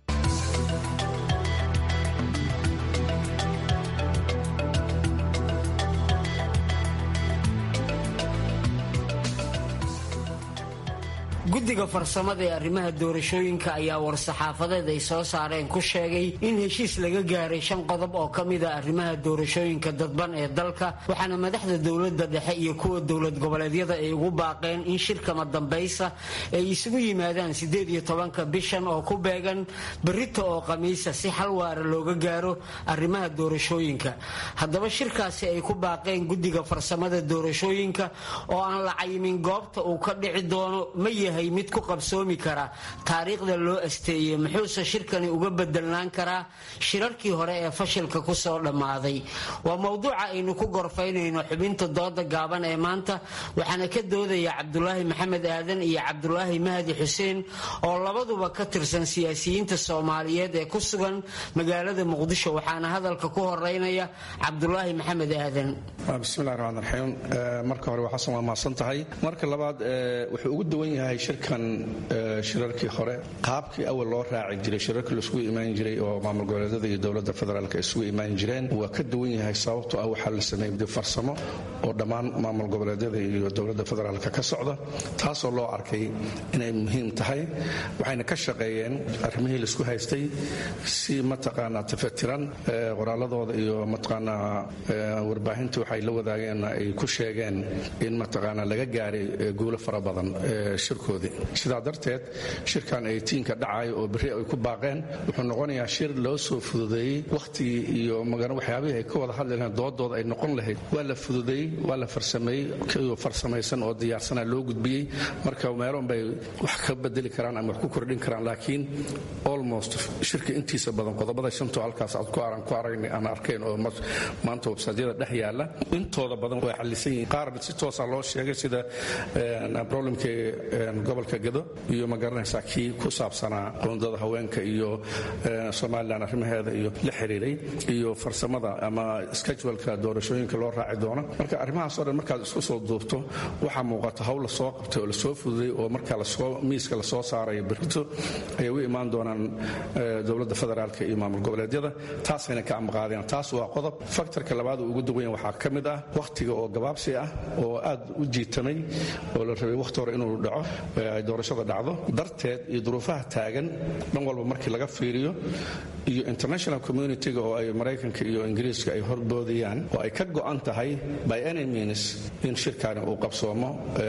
Speaker 15: guddiga farsamada ee arrimaha doorashooyinka ayaa war-saxaafadeed ay soo saareen ku sheegay in heshiis laga gaaray shan qodob oo ka mid a arrimaha doorashooyinka dadban ee dalka waxaana madaxda dowladda dhexe iyo kuwa dowlad goboleedyada ay ugu baaqeen in shirkama dambaysa ay isugu yimaadaan siddeed iyo tobanka bishan oo ku beegan berrito oo khamiisa si xal waara looga gaaro arrimaha doorashooyinka haddaba shirkaasi ay ku baaqeen guddiga farsamada doorashooyinka oo aan la cayimin goobta uu ka dhici doono ma yahay mid ku qabsoomi kara taariikhda loo asteeyey muxuuse shirkani uga bedelnaan karaa shirarkii hore ee fashilka ku soo dhammaaday waa mowduuca aynu ku gorfaynayno xubinta dooda gaaban ee maanta waxaana ka doodaya cabdulaahi maxamed aadan iyo cabdulaahi mahdi xuseen oo labaduba ka tirsan siyaasiyiinta soomaaliyeed ee ku sugan magaalada muqdisho waxaana hadalka ku horeynaya cabdulaahi maxamed aadan
Speaker 16: bismillahi raxmaan raxiim marka hore waa xasan waa mahadsan tahay marka labaad wuxuu ugu duwan yahay shirkan shirarkii hore qaabkii awal loo raaci jiray shirarkii laisugu imaan jiray oo maamul goboleedyada iyo dowladda federaalk isugu imaan jireen waa ka duwan yahay sababtoo ah waxaa la sameeyey dib farsamo oo dhammaan maamul goboleedyada iyo dowladda federaalk ka socda taasoo loo arkay inay muhiim tahay waxayna ka shaqeeyeen arrimihii laisku haystay si mataqaanaa tafatiran qoraaladooda iyo mataqaanaa warbaahinta waxay la wadaageen ay ku sheegeen in mataqaanaa laga gaaray guulo fara badan shirkoodii sidaa darteed shirkan ay tiinka dhacayo oo berri ay ku baaqeen wuxuu noqonayaa shir loo soo fududeeyey wakhtigii iyo magana waxyaabihii ay ka wada hadli lahayn doodooda ay noqon lahayd waa la fududeeyey waa la farsameeyey kiyoo farsamaysan oo diyaarsana loo gudbiyey marka meeloon bay wax ka bedeli karaan ama wax ku kordhin karaan laakiin almost shirka intiisa badan qodobada shantoo halkaas aad ku aran ku aragna aan arkayn oo maanta websaadyada dhex yaalla intooda badan way xallisan yihiin qaar si toosa loo sheegay sida problemkii gobolka gado iyo ma garanaysaa kii ku saabsanaa qoondada haweenka iyo somalilan arrimaheeda iyo la xiriiray iyo farsamada ama scheduleka doorashooyinka loo raaci doono marka arrimahaasoo dhan markaad isku soo duubto waxaa muuqata hawl lasoo qabtay oo lasoo fududay oo marka miiska lasoo saarayo berito ayay u imaan doonaan dowladda federaalk iyo maamul goboleedyada taasayna ka amaqaadeen taas waa qodob faktorka labaad uu ugu duwan waxaa ka mid ah wakhtiga oo gabaabsi ah oo aad u jiitamay oo la rabay wakhti hore inuu dhaco ay doorashada dhacdo darteed iyo duruufaha taagan dhan walba markii laga fiiriyo iyo international communitiga oo ay maraykanka iyo ingiriiska ay horboodayaan oo ay ka go'an tahay by any means in shirkaani uu qabsoomo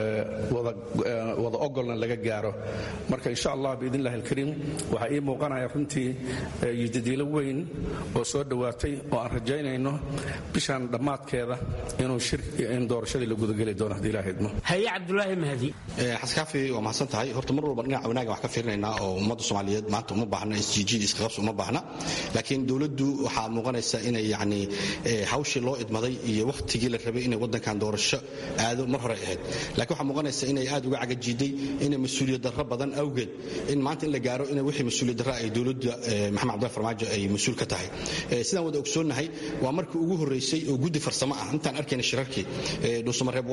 Speaker 16: wada ogolna laga gaaro marka insha allah biidn illahi alkariim waxaa ii muuqanaya runtii yidadiilo weyn oo soo dhowaatay oo aan rajaynayno bishan dhammaadkeeda in doorashadii la gudageli doono haddii ilaah idmo
Speaker 15: haye cabdulaahi mahdi
Speaker 17: xaskaafi waa mahadsan tahay horta mar walba dhinaca wanaaga wax ka fiirinaynaa oo ummadda soomaaliyeed maanta uma baahna isjiijid iskaqabsi uma baahna laakiin dowladdu waxaa muuqanaysa inay yacni hawshii loo idmaday iyo wakhtigii la rabay inay waddankan doorasho aado mar hore ahayd laakiin waxaa muuqanaysa inay aad uga cagajiiday inay mas-uuliyad darro badan awgeed in maanta in la gaaro in wixii mas-uuliyad darro ay dowladda maxamed cabdullahi farmaajo ay mas-uul ka tahay sidaan wada ogsoonnahay waa markii ugu horreysay oo guddi farsamo ah intaan arkayna shirarkii dhuusamareeb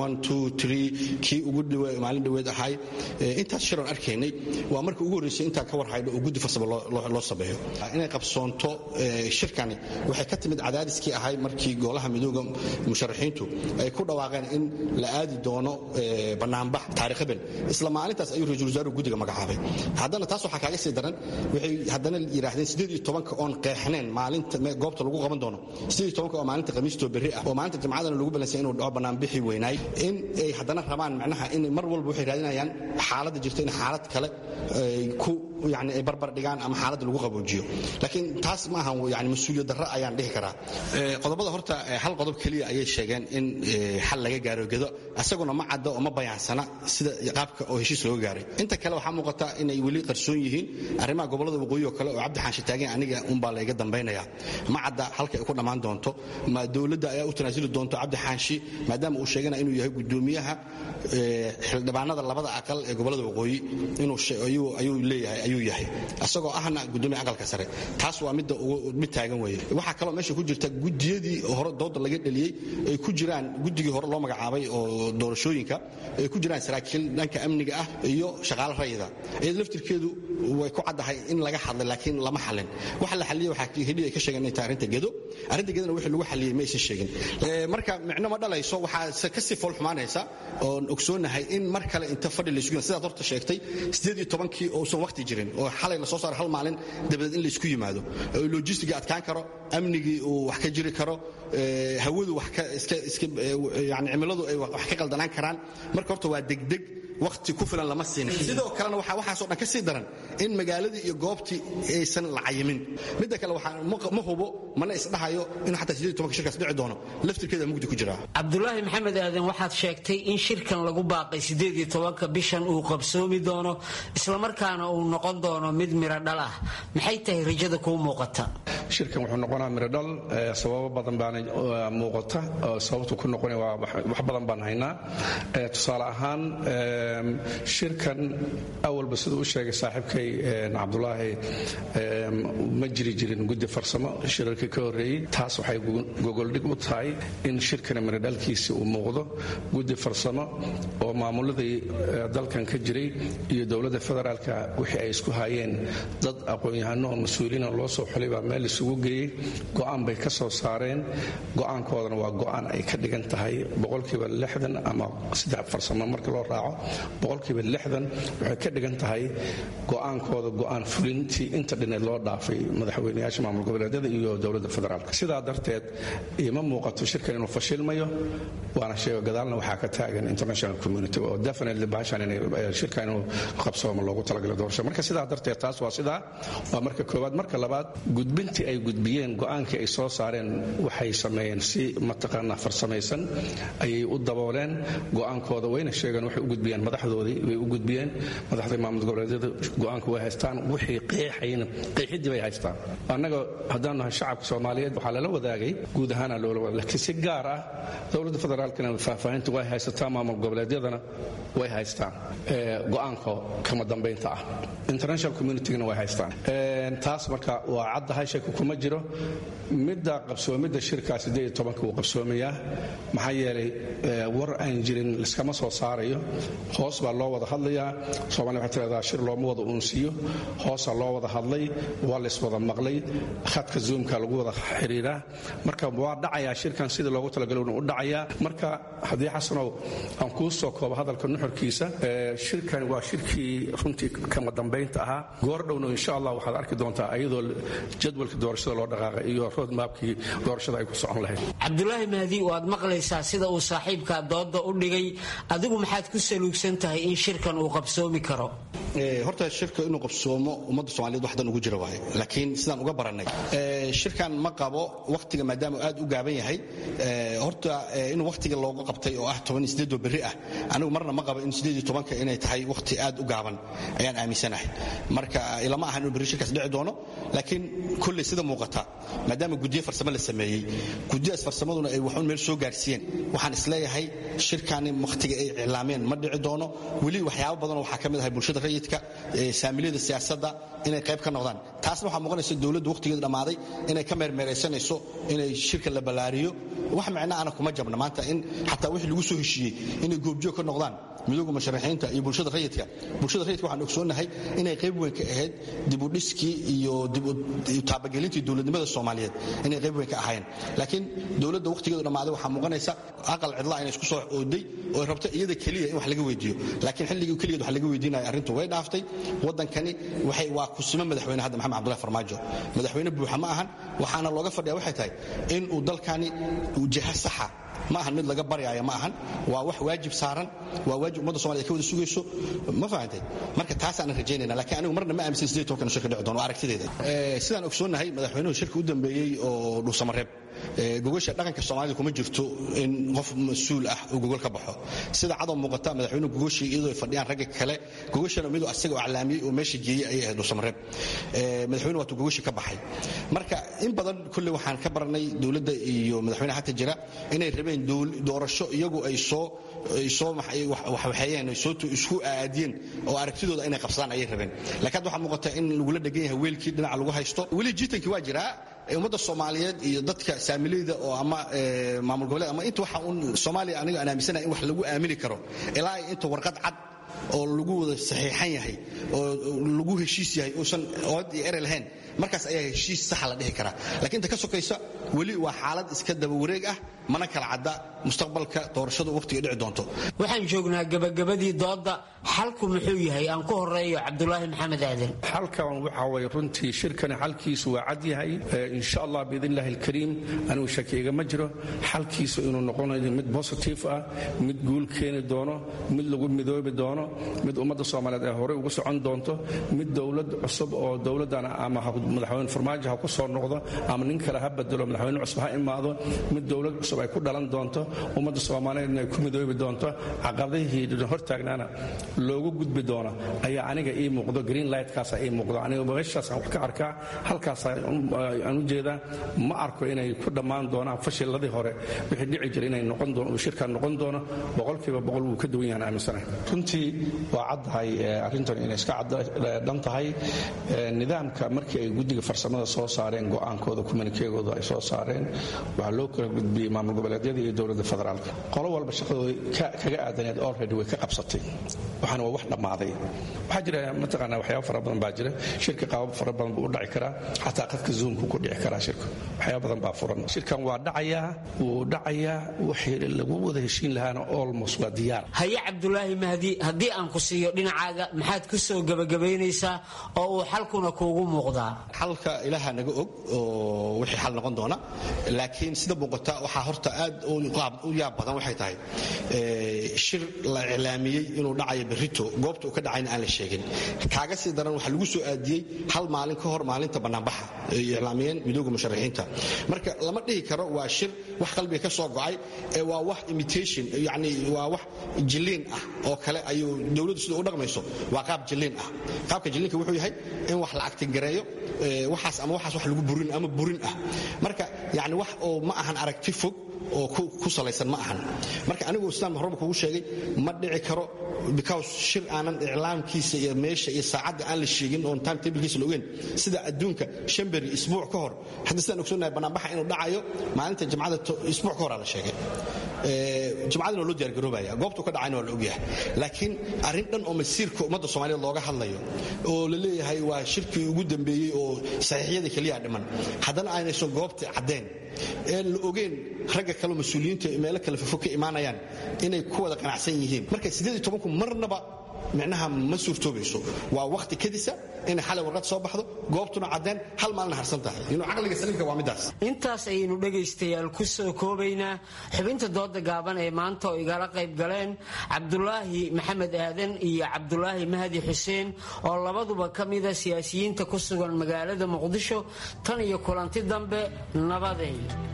Speaker 17: kii ugu maalin dhaweed ahay intaas shiran arkaynay waa markii ugu horreysay intaan ka warhaydho oo guddi farsamo loo sameeyo inay qabsoonto shirkani waxay ka timid cadaadiskii ahay markii golaha midooda musharaxiintu ay ku dhawaaqeen in la aadi doono banaanbax taarikh habel isla maalintaas ayuu ra-iisul wasaaruhu guddiga magacaabay haddana taas waxaa kaaga sii daran waxay haddana yidhaahdeen sideed iyo tobanka oon qeexneen maalinta goobta lagu qaban doono sideed iyo tobanka oo maalinta khamiistoo berri ah oo maalinta jimcadana lagu balansay inuu dhaco banaanbixi weynaay in ay haddana rabaan macnaha in mar walba waxay raadinayaan xaaladda jirta in xaalad kale ku yani ay barbar dhigaan ama xaaladda lagu qaboojiyo laakiin taas ma ahan yani mas-uuliyad darro ayaan dhihi karaa qodobada horta hal qodob keliya ayay sheegeen in xal laga gaaro gedo asaguna ma cadda oo ma bayaansana sida qaabka oo heshiis looga gaaray inta kale waxaa muuqata inay weli qarsoon yihiin arrimaha gobolada waqooyi oo kale oo cabdi xaashi taagan aniga unbaa layga dambaynaya ma cadda halka ay ku dhammaan doonto ma dowladda ayaa u tanaasuli doonto cabdi xaashi maadaama uu sheegana inuu yahay gudoomiyaha xildhibaanada labada aqal ee gobolada waqooyi ayuu leeyahay ayuu yahay asagoo ahna gudoomiya aqalka sare taas waa midda mid taagan weeye waxaa kaloo meesha ku jirta gudiyadii hore dooda laga dheliyey ay ku jiraan guddigii hore loo magacaabay oo doorashooyinka ay ku jiraan saraakiil dhanka amniga ah iyo shaqaale rayida iyada laftirkeedu way ku caddahay in laga hadlay laakiin lama xalin waxa la xaliyey waxaa heli ay ka sheegeen inay tahay arrinta gedo arrinta gedona wixii lagu xaliyey ma aysan sheegin marka micno ma dhalayso waxaa kasii fool xumaanaysa oon ogsoonahay in mar kale inta fadhi laysku yimaado sidaad horta sheegtay sideed iyo tobankii uusan waqti jirin oo xalay la soo saaro hal maalin dabadeed in laysku yimaado logistigii adkaan karo amnigii uu wax ka jiri karo hawadu wax ka iska iska yani cimiladu ay wax ka qaldanaan karaan marka horta waa degdeg waqti ku filan lama siinin sidoo kalena waxaa waxaasoo dhan ka sii daran in magaaladii iyo goobtii aysan la cayimin midda kale waxaa ma hubo mana isdhahayo inuu xataa sideed tobanka shirkaas dhici doono laftirkeeda mugdi ku jiraa
Speaker 15: cabdulaahi maxamed aadan waxaad sheegtay in shirkan lagu baaqay sideed iyo tobanka bishan uu qabsoomi doono islamarkaana uu noqon doono mid miro dhal ah maxay tahay rajada kuu muuqata
Speaker 16: shirkan wuxuu noqonaa mirodhal sababo badan baana muuqata sababtu ku noqona waa wax badan baan haynaa tusaale ahaan shirkan awalba siduu u sheegay saaxiibkay cabdulaahi ma jiri jirin guddi farsamo shirarkii ka horreeyey taas waxay gogoldhig u tahay in shirkani mirodhalkiisi uu muuqdo guddi farsamo oo maamuladii dalkan ka jiray iyo dowladda federaalka wixii ay isku hayeen dad aqoon-yahano oo mas-uuliina loo soo xulay baa meel isugu geeyey go'aan bay ka soo saareen go'aankoodana waa go'aan ay ka dhigan tahay boqolkiiba lixdan ama saddex farsamo marka loo raaco boqolkiiba lixdan waxay ka dhigan tahay go'aankooda go'aan fulintii inta dhineed loo dhaafay madaxweyneyaasha maamul goboleedyada iyo dowladda federaalka sidaa darteed ima muuqato shirkan inuu fashilmayo waana sheego gadaalna waxaa ka taagan international community oo definitely bahashan inay shirkan inuu qabsoomo loogu talagalay doorasho marka sidaa darteed taas waa sidaa waa marka koowaad marka labaad gudbintii ay gudbiyeen go'aankii ay soo saareen waxay sameeyeen si mataqaanaa farsamaysan ayay u dabooleen go'aankooda wayna sheegeen waxay u gudbiyeen madaxdoodii way u gudbiyeen madaxdii maamul goboleedyada go'aanka way haystaan wixii qeexayna qeexidii bay haystaan annaga haddaan nahay shacabka soomaaliyeed waxaa lala wadaagay guud ahaana loola wadaag laakiin si gaar ah dowladda federaalkana faahfaahinta way haysataa maamul goboleedyadana way haystaan go'aanka kama dambaynta ah international communitygana way haystaan taas marka waa caddahay shaki kuma jiro midda qabsoomidda shirkaa wuu qabsoomayaa maxaa yeelay war aan jirin liskama soo saarayo hoos baa loo wada hadlayaa somalia waxay tiradaa shir looma wada uunsiyo hoosaa loo wada hadlay waa layswada maqlay khadka zoomka lagu wada xiriiraa marka waa dhacayaa shirkan sidii loogu talagalo u dhacayaa marka haddii xasanow aan kuu soo koobo hadalka nuxurkiisa shirkan waa shirkii runtii kama dambaynta ahaa goordhowna insha allah waxaad arki doontaa ayadoo jadwalka doorashada loo dhaqaaqay iyo roadmapkii doorashada ay ku socon lahayd
Speaker 15: cabdulaahi mahdi waad maqlaysaa sida uu saaxiibka dooda u dhigay adigu maxaad ku saluugsan tahay in shirkan uu qabsoomi karo
Speaker 17: horta shirka inuu qabsoomo ummadda soomaliyeed waxdan ugu jira waaye laakiin sidaan uga barannay shirkan ma qabo wakhtiga maadaama aad u gaaban yahay horta in wakhtiga looga qabtay oo ah oo berri ah anigu marna ma qabo in ka inay tahay wakhti aad u gaaban ayaan aaminsanahay marka ilama ahan inuu berri shirkaas dhici doono laakiin kolley sida muuqata maadaama guddiyo farsamo la sameeyey guddiyaas farsamaduna ay waxun meel soo gaarsiiyeen waxaan isleeyahay shirkani wakhtiga ay iclaameen ma dhici doono weli waxyaabo badanoo waxaa ka mid ahay bulshada rayidka saamiliyada siyaasadda inay qayb ka noqdaan taasna waxaa muuqanaysa dowladdu wakhtigeeda dhammaaday inay ka meermeeraysanayso inay shirka la ballaariyo wax micno ana kuma jabna maanta in xataa wixii lagu soo heshiiyey inay goobjoog ka noqdaan midooga musharaxiinta iyo bulshada rayidka bulshada rayidka waxaan ogsoonnahay inay qayb weyn ka ahayd dibudhiskii iyo taabagelintii dowladnimada soomaaliyeed inay qayb weyn ka ahaayeen laakiin dowladda wakhtigeedu dhammaaday waxaa muuqanaysa aqal cidla inay isku soo ooday oo rabto iyada keliya in wax laga weydiiyo laakiin xilligii keligeed wax laga weydiinaya arrintu way dhaaftay waddankani waxay waa kusimo madaxweyne hadda maxamed cabdullahi farmaajo madaxweyne buuxa ma ahan waxaana looga fadhiya waxay tahay in uu dalkani jaha saxa ma ahan mid laga baryaaya ma ahan waa wax waajib saaran waa waajib ummadda somalia ka wada sugayso ma fahantay marka taasaanan rajaynayna lakiin anigu marna ma aaminsan sidee tobankan shirka dhici doono aragtideeda sidaan ogsoonnahay madaxweynuhu shirka u dambeeyey oo dhuusamareeb gogosha dhaqanka soomaalida kuma jirto in qof mas-uul ah uu gogol ka baxo sida cadow muuqata madaxweynuhu gogoshii iyadoo ay fadhiyaan ragga kale gogoshana miduu asaga oo aclaamiyey oo meesha geeyey ayay ahayd dhuusamareeb madaxweynuhu waatuu gogoshii ka baxay marka in badan kulley waxaan ka baranay dowladda iyo madaxweyne hata jira inay rabeen doorasho iyagu ay soo soo waxwaxeeyeen soo isku aadiyeen oo aragtidooda inay qabsadaan ayay rabeen laakiin hadda waxaa muuqata in lagula dhegan yahay weelkii dhinaca lagu haysto weli jiitankii waa jiraa ummadda soomaaliyeed iyo dadka saamileyda oo ama maamul goboleed ama inta waxa uun soomaaliya aniga aan aaminsanahay in wax lagu aamini karo ilaa inta warqad cad oo lagu wada saxiixan yahay oo lagu heshiis yahay uusan ood iyo erey lahayn markaas ayaa heshiis saxa la dhihi karaa lakiin inta ka sokaysa weli waa xaalad iska daba wareeg ah mana kala cadda mustaqbalka doorashadu wakhtiga dhici doonto
Speaker 15: waxaan joognaa gabagabadii doodda xalku muxuu yahay aan ku horeeyo cabdulaahi maxamed aadan
Speaker 16: xalkan waxa way runtii shirkani xalkiisu waa cad yahay insha allah biidn illahi alkariim anigu shaki igama jiro xalkiisu inuu noqonayo mid positive ah mid guul keeni doono mid lagu midoobi doono mid ummadda soomaaliyeed ay horey ugu socon doonto mid dowlad cusub oo dowladdana ama madaxweyne farmaajo ha ku soo noqdo ama nin kale ha bedelo madaxweyne cusub ha imaado mid dowlad cusub ay ku dhalan doonto ummadda soomaaliyeedna ay ku midoobi doonto caqabadihii hortaagnaana loogu gudbi doono ayaa aniga ii muuqdo green lightkaasa ii muuqdo aniga meeshaasaan wax ka arkaa halkaasaan u jeedaa ma arko inay ku dhammaan doonaan fashiladii hore wixii dhici jira inay noqon doono shirkan noqon doono boqolkiiba boqol wuu ka duwan yahan aaminsanahay runtii waa caddahay arrintan inay iska dhan tahay nidaamka markii ay guddiga farsamada soo saareen go'aankooda kumanikeegooda ay soo saareen waxaa loo kala gudbiyey maamul goboleedyada iyo dowladda federaalka qolo walba shaqadooda kaga aadaneed already way ka qabsatay waxaana waa wax dhammaaday waxaa jira mataqaana waxyaaba fara badan baa jira shirka qaabab fara badan buu u dhaci karaa xataa qadka zoomku ku dhici karaa shirka waxyaaba badan baa furan shirkan waa dhacayaa wuu dhacayaa wixii lagu wada heshiin lahaana almost waa diyaar
Speaker 15: haye cabdulaahi mahdi haddii aan ku siiyo dhinacaaga maxaad ku soo gebagabaynaysaa oo uu xalkuna kuugu muuqdaa
Speaker 17: xalka ilaaha naga og oo wixii xal noqon doona laakiin sida muuqata waxaa horta aad u yaab badan waxay tahay shir la iclaamiyey inuu dhacayo berrito goobta uu ka dhacayna aan la sheegin kaaga sii daran waxaa lagu soo aadiyey hal maalin ka hor maalinta bannaanbaxa ay iclaamiyeen midooga musharaxiinta marka lama dhihi karo waa shir wax qalbiga ka soo go'ay ee waa wax imitation yani waa wax jilliin ah oo kale ayuu dowladdu sida u dhaqmayso waa qaab jilliin ah qaabka jilliinka wuxuu yahay in wax la actingareeyo waxaas ama waxaas wax lagu burin ama burin ah marka yani wax oo ma ahan aragti fog oo ku salaysan ma ahan marka anigoo islaan horeba kugu sheegay ma dhici karo because shir aanan iclaamkiisa iyo meesha iyo saacadda aan la sheegin oon time tablekiisa la ogeyn sida adduunka shan beri isbuuc ka hor hadda sidaan ogsoonnahay banaanbaxa inuu dhacayo maalinta jimcada isbuuc ka horaa la sheegay jimcadina waa loo diyaargaroobaya goobtuu ka dhacayna waa la ogyahay laakiin arrin dhan oo masiirka ummadda soomaaliyed looga hadlayo oo la leeyahay waa shirkii ugu dambeeyey oo saxiixyada keliya dhiman haddana aynaysan goobta caddeen een la ogeyn ragga kaleo mas-uuliyiinta meelo kale fofog ka imaanayaan inay ku wada qanacsan yihiin marka ku marnaba micnaha ma suurtoobayso waa wakhti kadisa inay xalay warqad soo baxdo goobtuna caddeen hal maalina harsan tahay inuu caqliga saliimka waa midaas
Speaker 15: intaas ayaynu dhegaystayaal ku soo koobaynaa xubinta dooda gaaban ee maanta oo igala qayb galeen cabdulaahi maxamed aadan iyo cabdulaahi mahdi xuseen oo labaduba ka mida siyaasiyiinta ku sugan magaalada muqdisho tan iyo kulanti dambe nabaday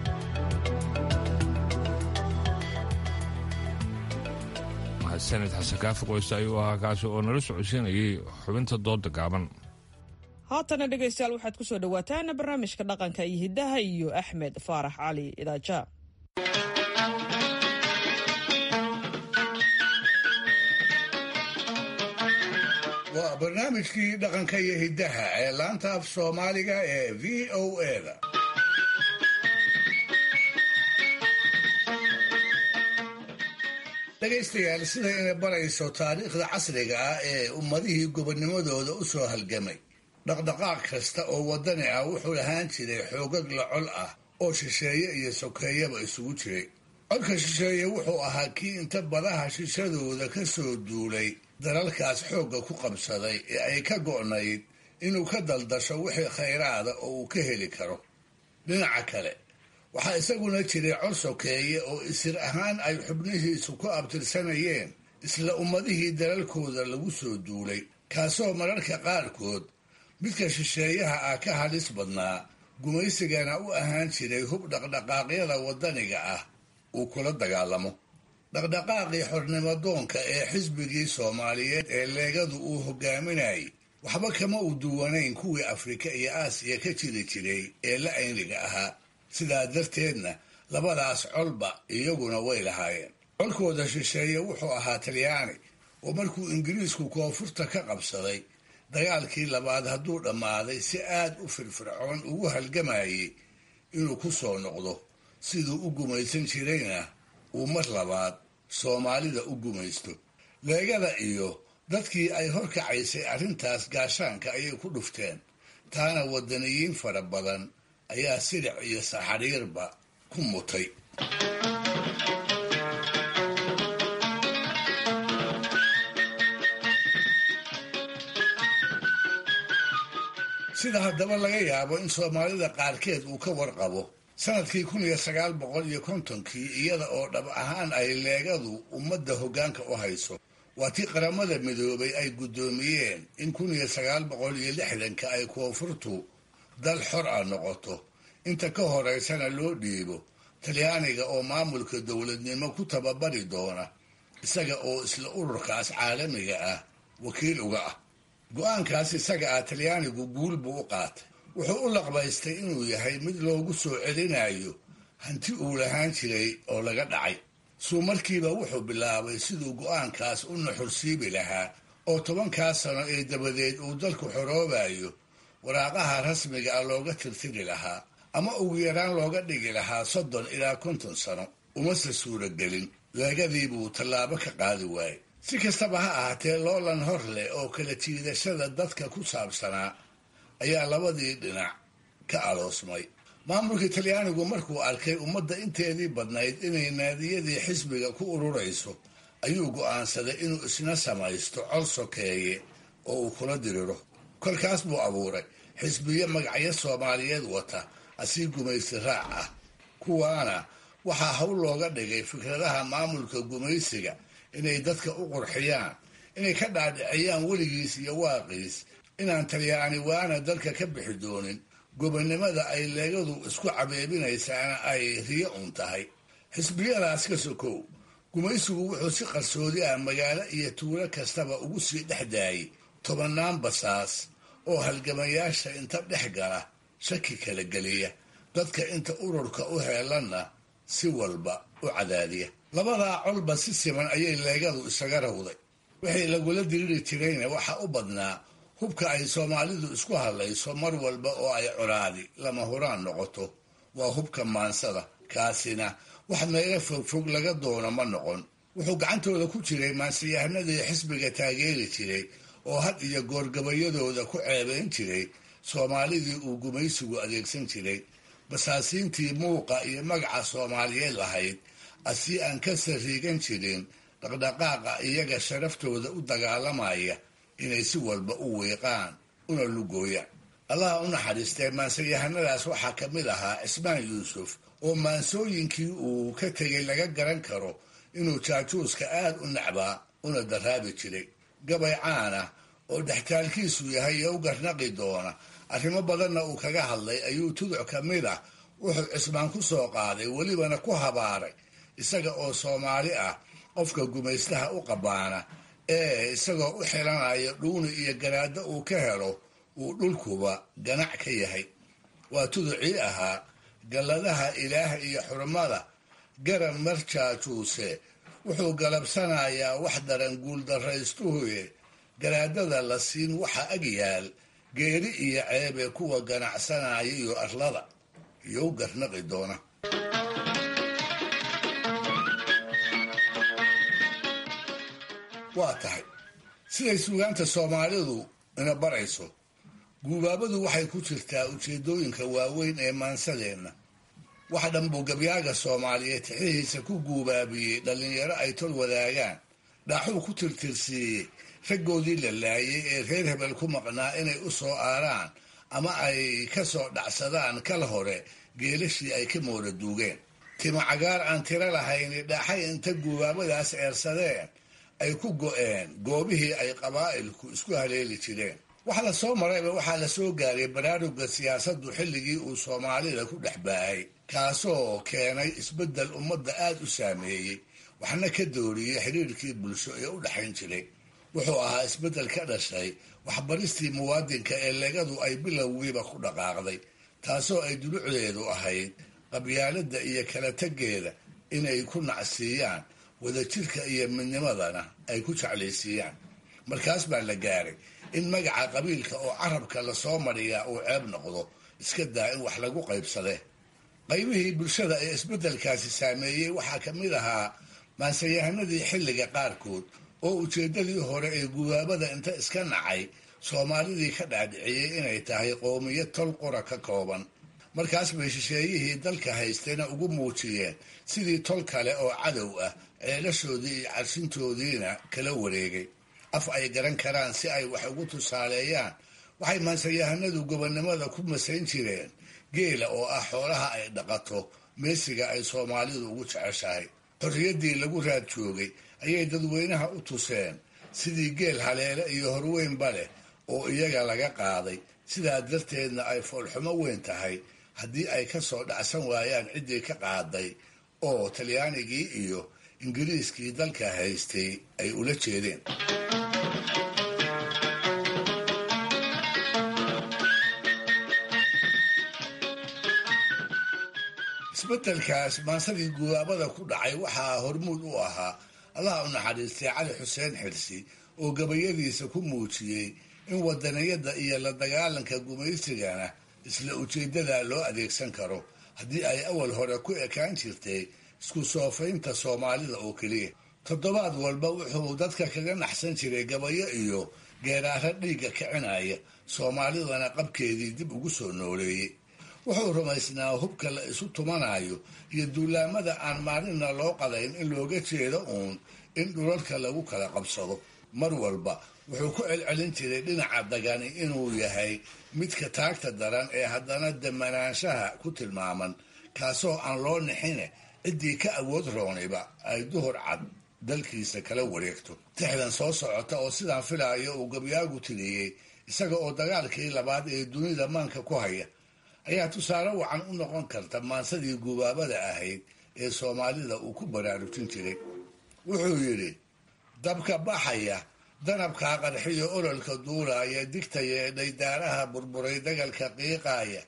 Speaker 2: sanid xasan kaafi qoyste ayuu ahaa kaasi oo nala socodsiinayay xubinta dooda gaaban
Speaker 1: haatana dhegaystayaal waxaad ku soo dhowaataan barnaamijka dhaqanka iyo hiddaha iyo axmed faarax cali idaaja
Speaker 4: waa barnaamijkii dhaqanka iyo hiddaha ee laanta af soomaaliga ee v o eda dhegaystayaal sida inay barayso taariikhda casriga ah ee ummadihii gobonnimadooda u soo halgamay dhaqdhaqaaq kasta oo waddani ah wuxuu lahaan jiray xoogag la col ah oo shisheeye iyo sokeeyaba isugu jiray codka shisheeye wuxuu ahaa kii inta badaha shishadooda ka soo duulay dalalkaas xoogga ku qabsaday ee ay ka go'nayd inuu ka daldasho wixii khayraada oo uu ka heli karo dhinaca kale waxaa isaguna jiray cod sokeeye oo isir ahaan ay xubnihiisu ku abtirsanayeen isla ummadihii dalalkooda lagu soo duulay kaasoo mararka qaarkood midka shisheeyaha ah ka halis badnaa gumaysigana u ahaan jiray hub dhaqdhaqaaqyada waddaniga ah uu kula dagaalamo dhaqdhaqaaqii xornimadoonka ee xisbigii soomaaliyeed ee leegadu uu hogaaminayay waxba kama u duwanayn kuwii afrika iyo aasiya ka jiri jiray ee la ayniga ahaa sidaa darteedna labadaas colba iyaguna way lahaayeen colkooda shisheeye wuxuu ahaa talyaani oo markuu ingiriisku koonfurta ka qabsaday dagaalkii labaad hadduu dhammaaday si aad u firfircoon ugu halgamayay inuu ku soo noqdo siduu u gumaysan jirayna uu mar labaad soomaalida u gumaysto leegada iyo dadkii ay horkacaysay arrintaas gaashaanka ayay ku dhufteen taana waddaniyiin fara badan ayaa silic iyo saxariirba ku mutay sida haddaba laga yaabo in soomaalida qaarkeed uu ka warqabo sanadkii kun iyo sagaal boqol iyo kontonkii iyada oo dhab ahaan ay leegadu ummadda hoggaanka u hayso waa tii qaramada midoobay ay guddoomiyeen in kun iyo sagaal boqol iyo lixdanka ay koonfurtu dal xor ah noqoto inta ka horeysana loo dhiibo talyaaniga oo maamulka dowladnimo ku tababari doona isaga oo isla ururkaas caalamiga ah wakiil uga ah go-aankaas isaga ah talyaanigu guul buu u qaatay wuxuu u laqbaystay inuu yahay mid loogu soo celinayo hanti uu lahaan jiray oo laga dhacay suu markiiba wuxuu bilaabay siduu go-aankaas u naxursiibi lahaa oo tobankaas sano ee dabadeed uu dalku xoroobayo waraaqaha rasmiga ah looga tirtiri lahaa ama ugu yaraan looga dhigi lahaa soddon ilaa konton sano umase suuragelin leegadii buu tallaabo ka qaadi waayey si kastaba ha ahaatee loolan hor leh oo kala jiidashada dadka ku saabsanaa ayaa labadii dhinac ka aloosmay maamulka talyaanigu markuu arkay ummadda inteedii badnayd inay naadiyadii xisbiga ku ururayso ayuu go'aansaday inuu isna samaysto col sokeeye oo uu kula diriro kolkaas buu abuuray xisbiyo magacyo soomaaliyeed wata asii gumaysi raac ah kuwaana waxaa hawl looga dhigay fikradaha maamulka gumaysiga inay dadka u qurxiyaan inay ka dhaadhiciyaan weligiis iyo waaqiis inaan talyaani waana dalka ka bixi doonin gobonnimada ay leegadu isku cabeebinaysaana ay riyo un tahay xisbiyadaas ka sokow gumaysigu wuxuu si qarsoodi ah magaalo iyo tuulo kastaba ugu sii dhex daayay tobannaan basaas oo halgamayaasha inta dhex gala shaki kala geliya dadka inta ururka u heelanna si walba u cadaadiya labadaa colba si siman ayay leegadu isaga rawday wixii lagula diriri jirayna waxaa u badnaa hubka ay soomaalidu isku hadlayso mar walba oo ay colaadi lama huraan noqoto waa hubka maansada kaasina wax meelo fogfog laga doono ma noqon wuxuu gacantooda ku jiray maansiyahanadii xisbiga taageeri jiray oo had iyo goorgabayadooda ku ceebayn jiray soomaalidii uu gumaysigu adeegsan jiray basaasiintii muuqa iyo magaca soomaaliyeed lahayd asii aan ka sariigan jirin dhaqdhaqaaqa iyaga sharaftooda u dagaalamaya inay si walba u wiiqaan una lugooyaan allaha u naxariistee maansayahanadaas waxaa ka mid ahaa cismaan yuusuf oo maansooyinkii uu ka tegay laga garan karo inuu jaajuuska aad u nacbaa una daraabi jiray gabay caana oo dhextaalkiisu yahay iyo u garnaqi doona arrimo badanna uu kaga hadlay ayuu tuduc ka mid ah wuxuu cismaan ku soo qaaday welibana ku habaaray isaga oo soomaali ah qofka gumaystaha u qabaana ee isagoo u xilanaya dhuuni iyo garaaddo uu ka helo uu dhulkuba ganac ka yahay waa tuducii ahaa galladaha ilaah iyo xurmada garan marjaajuuse wuxuu galabsanayaa wax daran guuldarraystuhuye garaadada la siin waxa ag yaal geeri iyo ceebee kuwa ganacsanaya iyo arlada iyo u garnaqi doona waa tahay siday suugaanta soomaalidu ina barayso guubaabadu waxay ku jirtaa ujeeddooyinka waaweyn ee maansadeenna wax dhan buu gabyaaga soomaaliyeed tixihiisa ku guubaabiyey dhallinyaro ay tol wadaagaan dhaaxuu ku tirtirsiiyey raggoodii la laayay ee reer hebel ku maqnaa inay u soo aaraan ama ay ka soo dhacsadaan kal hore geelashii ay ka moola duugeen timo cagaar aan tiro lahayni dhaaxay inta guubaabadaas eersadeen ay ku go'een goobihii ay qabaa'ilku isku haleeli jireen wax la soo marayba waxaa la soo gaaray baraarugga siyaasaddu xilligii uu soomaalida ku dhex baayay kaasoo keenay isbeddel ummadda aad u saameeyey waxna ka dooriyey xiriirkii bulsho ee u dhexayn jiray wuxuu ahaa isbeddel ka dhashay waxbaristii muwaadinka ee legadu ay bilowgiiba ku dhaqaaqday taasoo ay dulucdeedu ahayd qabyaaladda iyo kala tegeeda inay ku nacsiiyaan wadajirka iyo midnimadana ay ku jeclaysiiyaan markaas baa la gaaray in magaca qabiilka oo carabka lasoo mariyaa uu ceeb noqdo iska daa in wax lagu qaybsadee qaybihii bulshada ee isbeddelkaasi saameeyey waxaa ka mid ahaa maansayahanadii xilliga qaarkood oo ujeeddadii hore ee gubaabada inta iska nacay soomaalidii ka dhaadhiciyey inay tahay qowmiyad tol qura ka kooban markaas bay shisheeyihii dalka haystayna ugu muujiyeen sidii tol kale oo cadow ah ceelashoodii iyo carsintoodiina kala wareegay af ay garan karaan si ay wax ugu tusaaleeyaan waxay maansayahanadu gobonnimada ku masayn jireen geela oo ah xoolaha ay dhaqato meesiga ay soomaalidu ugu jeceshahay xorriyaddii lagu raad joogay ayay dadweynaha u tuseen sidii geel haleele iyo horweynba leh oo iyaga laga qaaday sidaa darteedna ay foolxumo weyn tahay haddii ay ka soo dhacsan waayaan ciddii ka qaaday oo talyaanigii iyo ingiriiskii dalka haystay ay ula jeedeen isbeddelkaas maansadii gubaabada ku dhacay waxaa hormuud u ahaa allaha u naxariistay cali xuseen xirsi oo gabayadiisa ku muujiyey in wadaniyadda iyo la dagaalanka gumaysigana isla ujeeddada loo adeegsan karo haddii ay awal hore ku ekaan jirtay isku soofaynta soomaalida oo keliya toddobaad walba wuxuu dadka kaga naxsan jiray gabayo iyo geeraaro dhiigga kicinaya soomaalidana qabkeedii dib ugu soo nooleeyey wuxuu rumaysnaa hubka la isu tumanayo iyo duulaamada aan maalinna loo qadayn in looga jeedo uun in dhulalka lagu kala qabsado mar walba wuxuu ku celcelin jiray dhinaca dagani inuu yahay midka taagta daran ee haddana damanaanshaha ku tilmaaman kaasoo aan loo nixine ciddii ka awood rooniba ay duhur cad dalkiisa kala wareegto tixdan soo socota oo sidaan filaayo uu gabyaagu tiriyey isaga oo dagaalkii labaad ee dunida maanka ku haya ayaa tusaale wacan u noqon karta maansadii gubaabada ahayd ee soomaalida uu ku baraarujin jiray wuxuu yidhi dabka baxaya danabkaa qarxiyo ololka duulaaya digtaya ee dhaydaaraha burburay dagalka qiiqaaya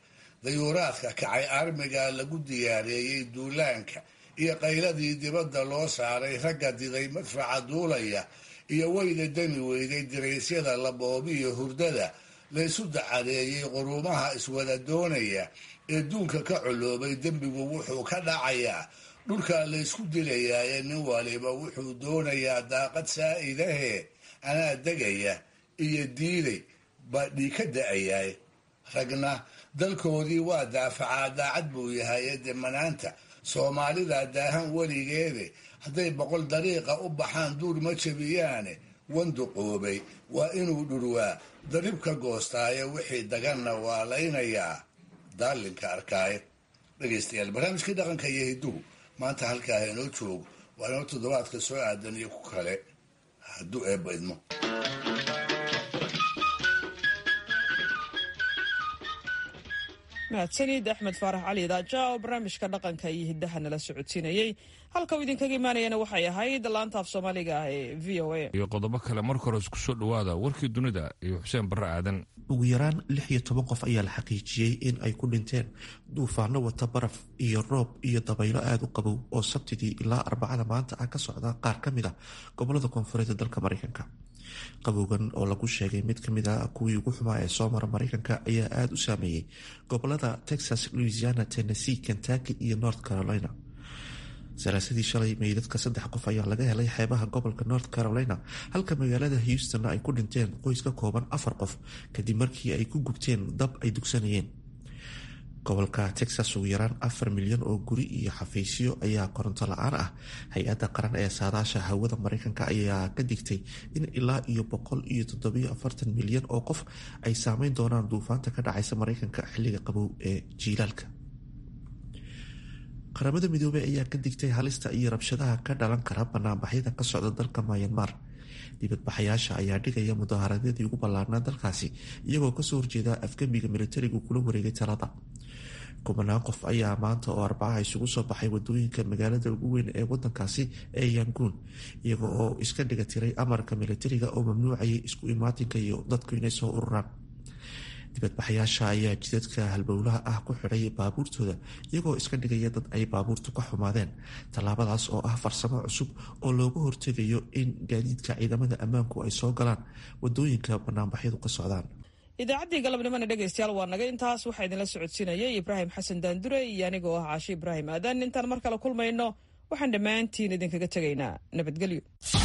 Speaker 4: dayuuraadka kacay armiga lagu diyaareeyey duulaanka iyo qayladii dibadda loo saaray ragga diday madfaca duulaya iyo weyda demi weyday diraysyada laboobiyo hurdada laysu dacadeeyey quruumaha iswada doonaya ee duunka ka coloobay dembigu wuxuu ka dhacayaa dhulkaa laysku dilayaaye nin waliba wuxuu doonayaa daaqad saa'idahee anaa degaya iyo diiday baa dhii ka da-ayaay ragna dalkoodii waa daafacaa daacad buu yahay ee demanaanta soomaalida daahan weligeede hadday boqol dariiqa u baxaan duur ma jabiyaane wanduqoobay waa inuu dhurwaa darib ka goostaaye wixii daganna waa laynayaa daalinka arkaaye dhegaystayaal barnaamijkii dhaqanka iyo hidduhu maanta halkaa inoo joogo waa inoo toddobaadka soo aadan iyo ku kale hadduu eebba idmo
Speaker 1: mahadsanid axmed faarax cali daaja oo barnaamijka dhaqanka iyo hiddaha nala socodsiinayey halka uu idinkaga imaanayana waxay ahayd laanta af soomaaliga ah ee v o a
Speaker 2: iyo qodobo kale marka hore isku soo dhowaada warkii dunida iyo xuseen barre aadan
Speaker 5: ugu yaraan lix iyo toban qof ayaa la xaqiijiyey in ay ku dhinteen duufaano wata baraf iyo roob iyo dabaylo aada u qabow oo sabtidii ilaa arbacada maanta ah ka socda qaar ka mid a gobolada koonfureed ee dalka mareykanka qabowgan oo lagu sheegay mid ka mid a kuwii ugu xumaa ee soo mara mareykanka ayaa aada u saameeyey gobolada texas louisiana tennessee kentucky iyo north carolina salaasadii shalay meydadka saddex qof ayaa laga helay xeebaha gobolka north carolina halka magaalada houstonna ay ku dhinteen qoys ka kooban afar qof kadib markii ay ku gubteen dab ay dugsanayeen gobolka texas ugu yaraan afar milyan oo guri iyo xafiisyo ayaa koronto la-aan ah hay-adda qaran ee saadaasha hawada mareykanka ayaa ka digtay in ilaa iyo boqol iyo toddobiyo afartan milyan oo qof ay saameyn doonaan duufaanta ka dhacaysa mareykanka xilliga qabow ee jiilaalka qaramada midoobey ayaa ka digtay halista iyo rabshadaha ka dhalan kara banaanbaxyada ka socda dalka mayanmar dibadbaxayaasha ayaa dhigaya mudaaharadadii ugu ballaarnaa dalkaasi iyagoo kasoo horjeeda afgembiga militarigu kula wareegay talada kubanaan qof ayaa maanta oo arbacaha isugu soo baxay wadooyinka magaalada ugu weyn ee wadankaasi ee yanguun iyaga oo iska dhiga tiray amarka militariga oo mamnuucayay isku imaatinka iyo dadku inay soo ururaan dibadbaxayaasha ayaa jidadka halbowlaha ah ku xidhay baabuurtooda iyagoo iska dhigaya dad ay baabuurtu ka xumaadeen tallaabadaas oo ah farsamo cusub oo looga hortegayo in gaadiidka ciidamada ammaanku ay soo galaan wadooyinka banaanbaxyadu ka socdaan
Speaker 1: idaacaddii galabnimona dhegaystayaal waa naga intaas waxaa idinla socodsiinayay ibraahim xasan daandure iyo anigoo ah caashe ibraahim aadan intaan mar kale kulmayno waxaan dhammaantiin idinkaga tegaynaa nabadgelyo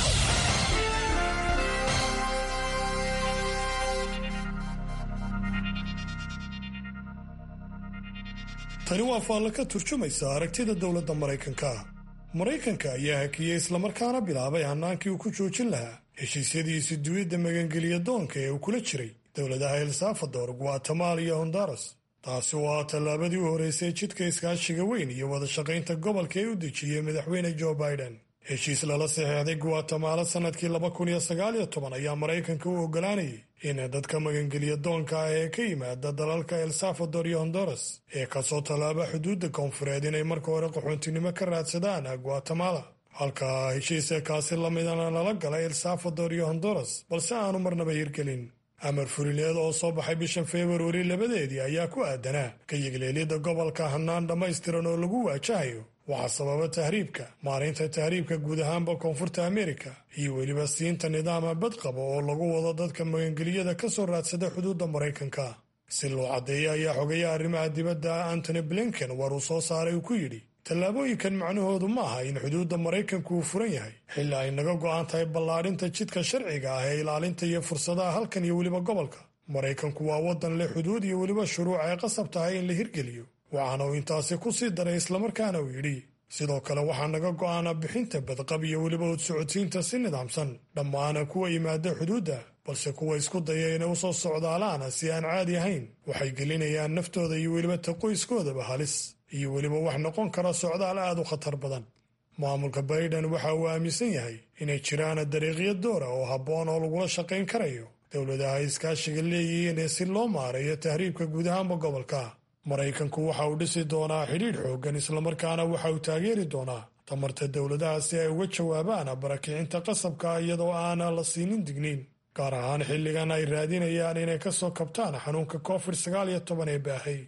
Speaker 18: tani waa faallo ka turjumaysa aragtida dowladda maraykanka maraykanka ayaa hakiyey islamarkaana bilaabay hannaankii uu ku joojin lahaa heshiisyadiisi duwidda magangeliya doonka ee uu kula jiray dowladaha el salvador guatemala iyo honduras taasi oo ah tallaabadii u horreysay jidka iskaashiga weyn iyo wada shaqaynta gobolka ee u dejiyey madaxweyne joe biden heshiis lala saxeexday guatemala sannadkii laba kun iyo sagaal iyo toban ayaa maraykanka u oggolaanayay in dadka magangeliya doonka ah ee ka yimaada dalalka el salvador iyo honduras ee kasoo tallaaba xuduudda koonfureed inay marka hore qaxoontinimo ka raadsadaan guatemala halka heshiisa kaasi lamidana lala galay el salvador iyo honduras balse aanu marnaba hirgelin amar fulineed oo soo baxay bishan februari labadeedii ayaa ku aadanaa ka yigleelidda gobolka hannaan dhammaystiran oo lagu waajahayo waxaa sababa tahriibka maareynta tahriibka guud ahaanba koonfurta amerika iyo weliba siinta nidaama badqaba oo lagu wado dadka magangeliyada ka soo raadsada xuduudda maraykanka si loo caddeeya ayaa xogayaha arrimaha dibadda antony blinken war uu soo saaray uu ku yidhi tallaabooyinkan macnahoodu ma aha in xuduudda maraykanku uu furan yahay xilli ay naga go'an tahay ballaadhinta jidka sharciga ah ee ilaalinta iyo fursadaha halkan iyo weliba gobolka maraykanku waa waddan leh xuduud iyo weliba shuruuc ay qasab tahay in la hirgeliyo waxaana uu intaasi ku sii daray islamarkaana uu yidhi sidoo kale waxaa naga go'aana bixinta badqab iyo weliba udsocodsiinta si nidaamsan dhammaana kuwa yimaada xuduudda balse kuwa isku daya inay u soo socdaalaana si aan caadi ahayn waxay gelinayaan naftooda iyo weliba ta qoyskoodaba halis iyo weliba wax noqon kara socdaal aad u khatar badan maamulka baiden waxa uu aaminsan yahay inay jiraan dariiqyo doora oo habboon oo lagula shaqayn karayo dowladaha iskaashiga leeyihiin ee si loo maareeyo tahriibka guud ahaanba gobolka maraykanku waxa uu dhisi doonaa xidhiidh xooggan islamarkaana waxa uu taageeri doonaa tamarta dowladaha si ay uga jawaabaan barakicinta qasabka iyadoo aana la siinin digniin gaar ahaan xilligan ay raadinayaan inay ka soo kabtaan xanuunka covid sagaal iyo toban ee baahay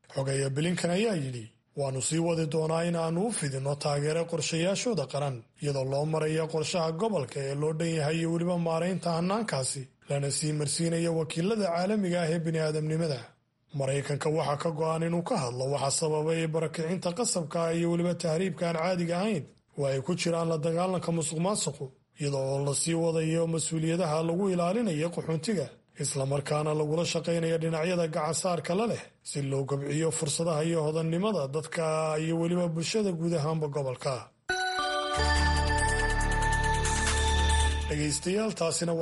Speaker 18: xogeeya bilinkan ayaa yidhi waannu sii wadi doonaa in aannu u fidinno taageero qorshayaashooda qaran iyadoo loo maraya qorshaha gobolka ee loo dhan yahay iyo weliba maaraynta hannaankaasi lana sii marsiinaya wakiilada caalamiga ah ee bini'aadamnimada maraykanka waxaa ka go'an inuu ka hadlo waxa sababay barakicinta qasabka ah iyo weliba tahriibka aan caadiga ahayn oo ay ku jiraan la dagaalanka musuq maasuqu iyadoo oo lasii wadayo mas-uuliyadaha lagu ilaalinayo qaxoontiga islamarkaana lagula shaqaynaya dhinacyada gacansaarka la leh si loo gobciyo fursadaha iyo hodannimada dadka iyo weliba bulshada guud ahaanba gobolka dhegaystayaal taasina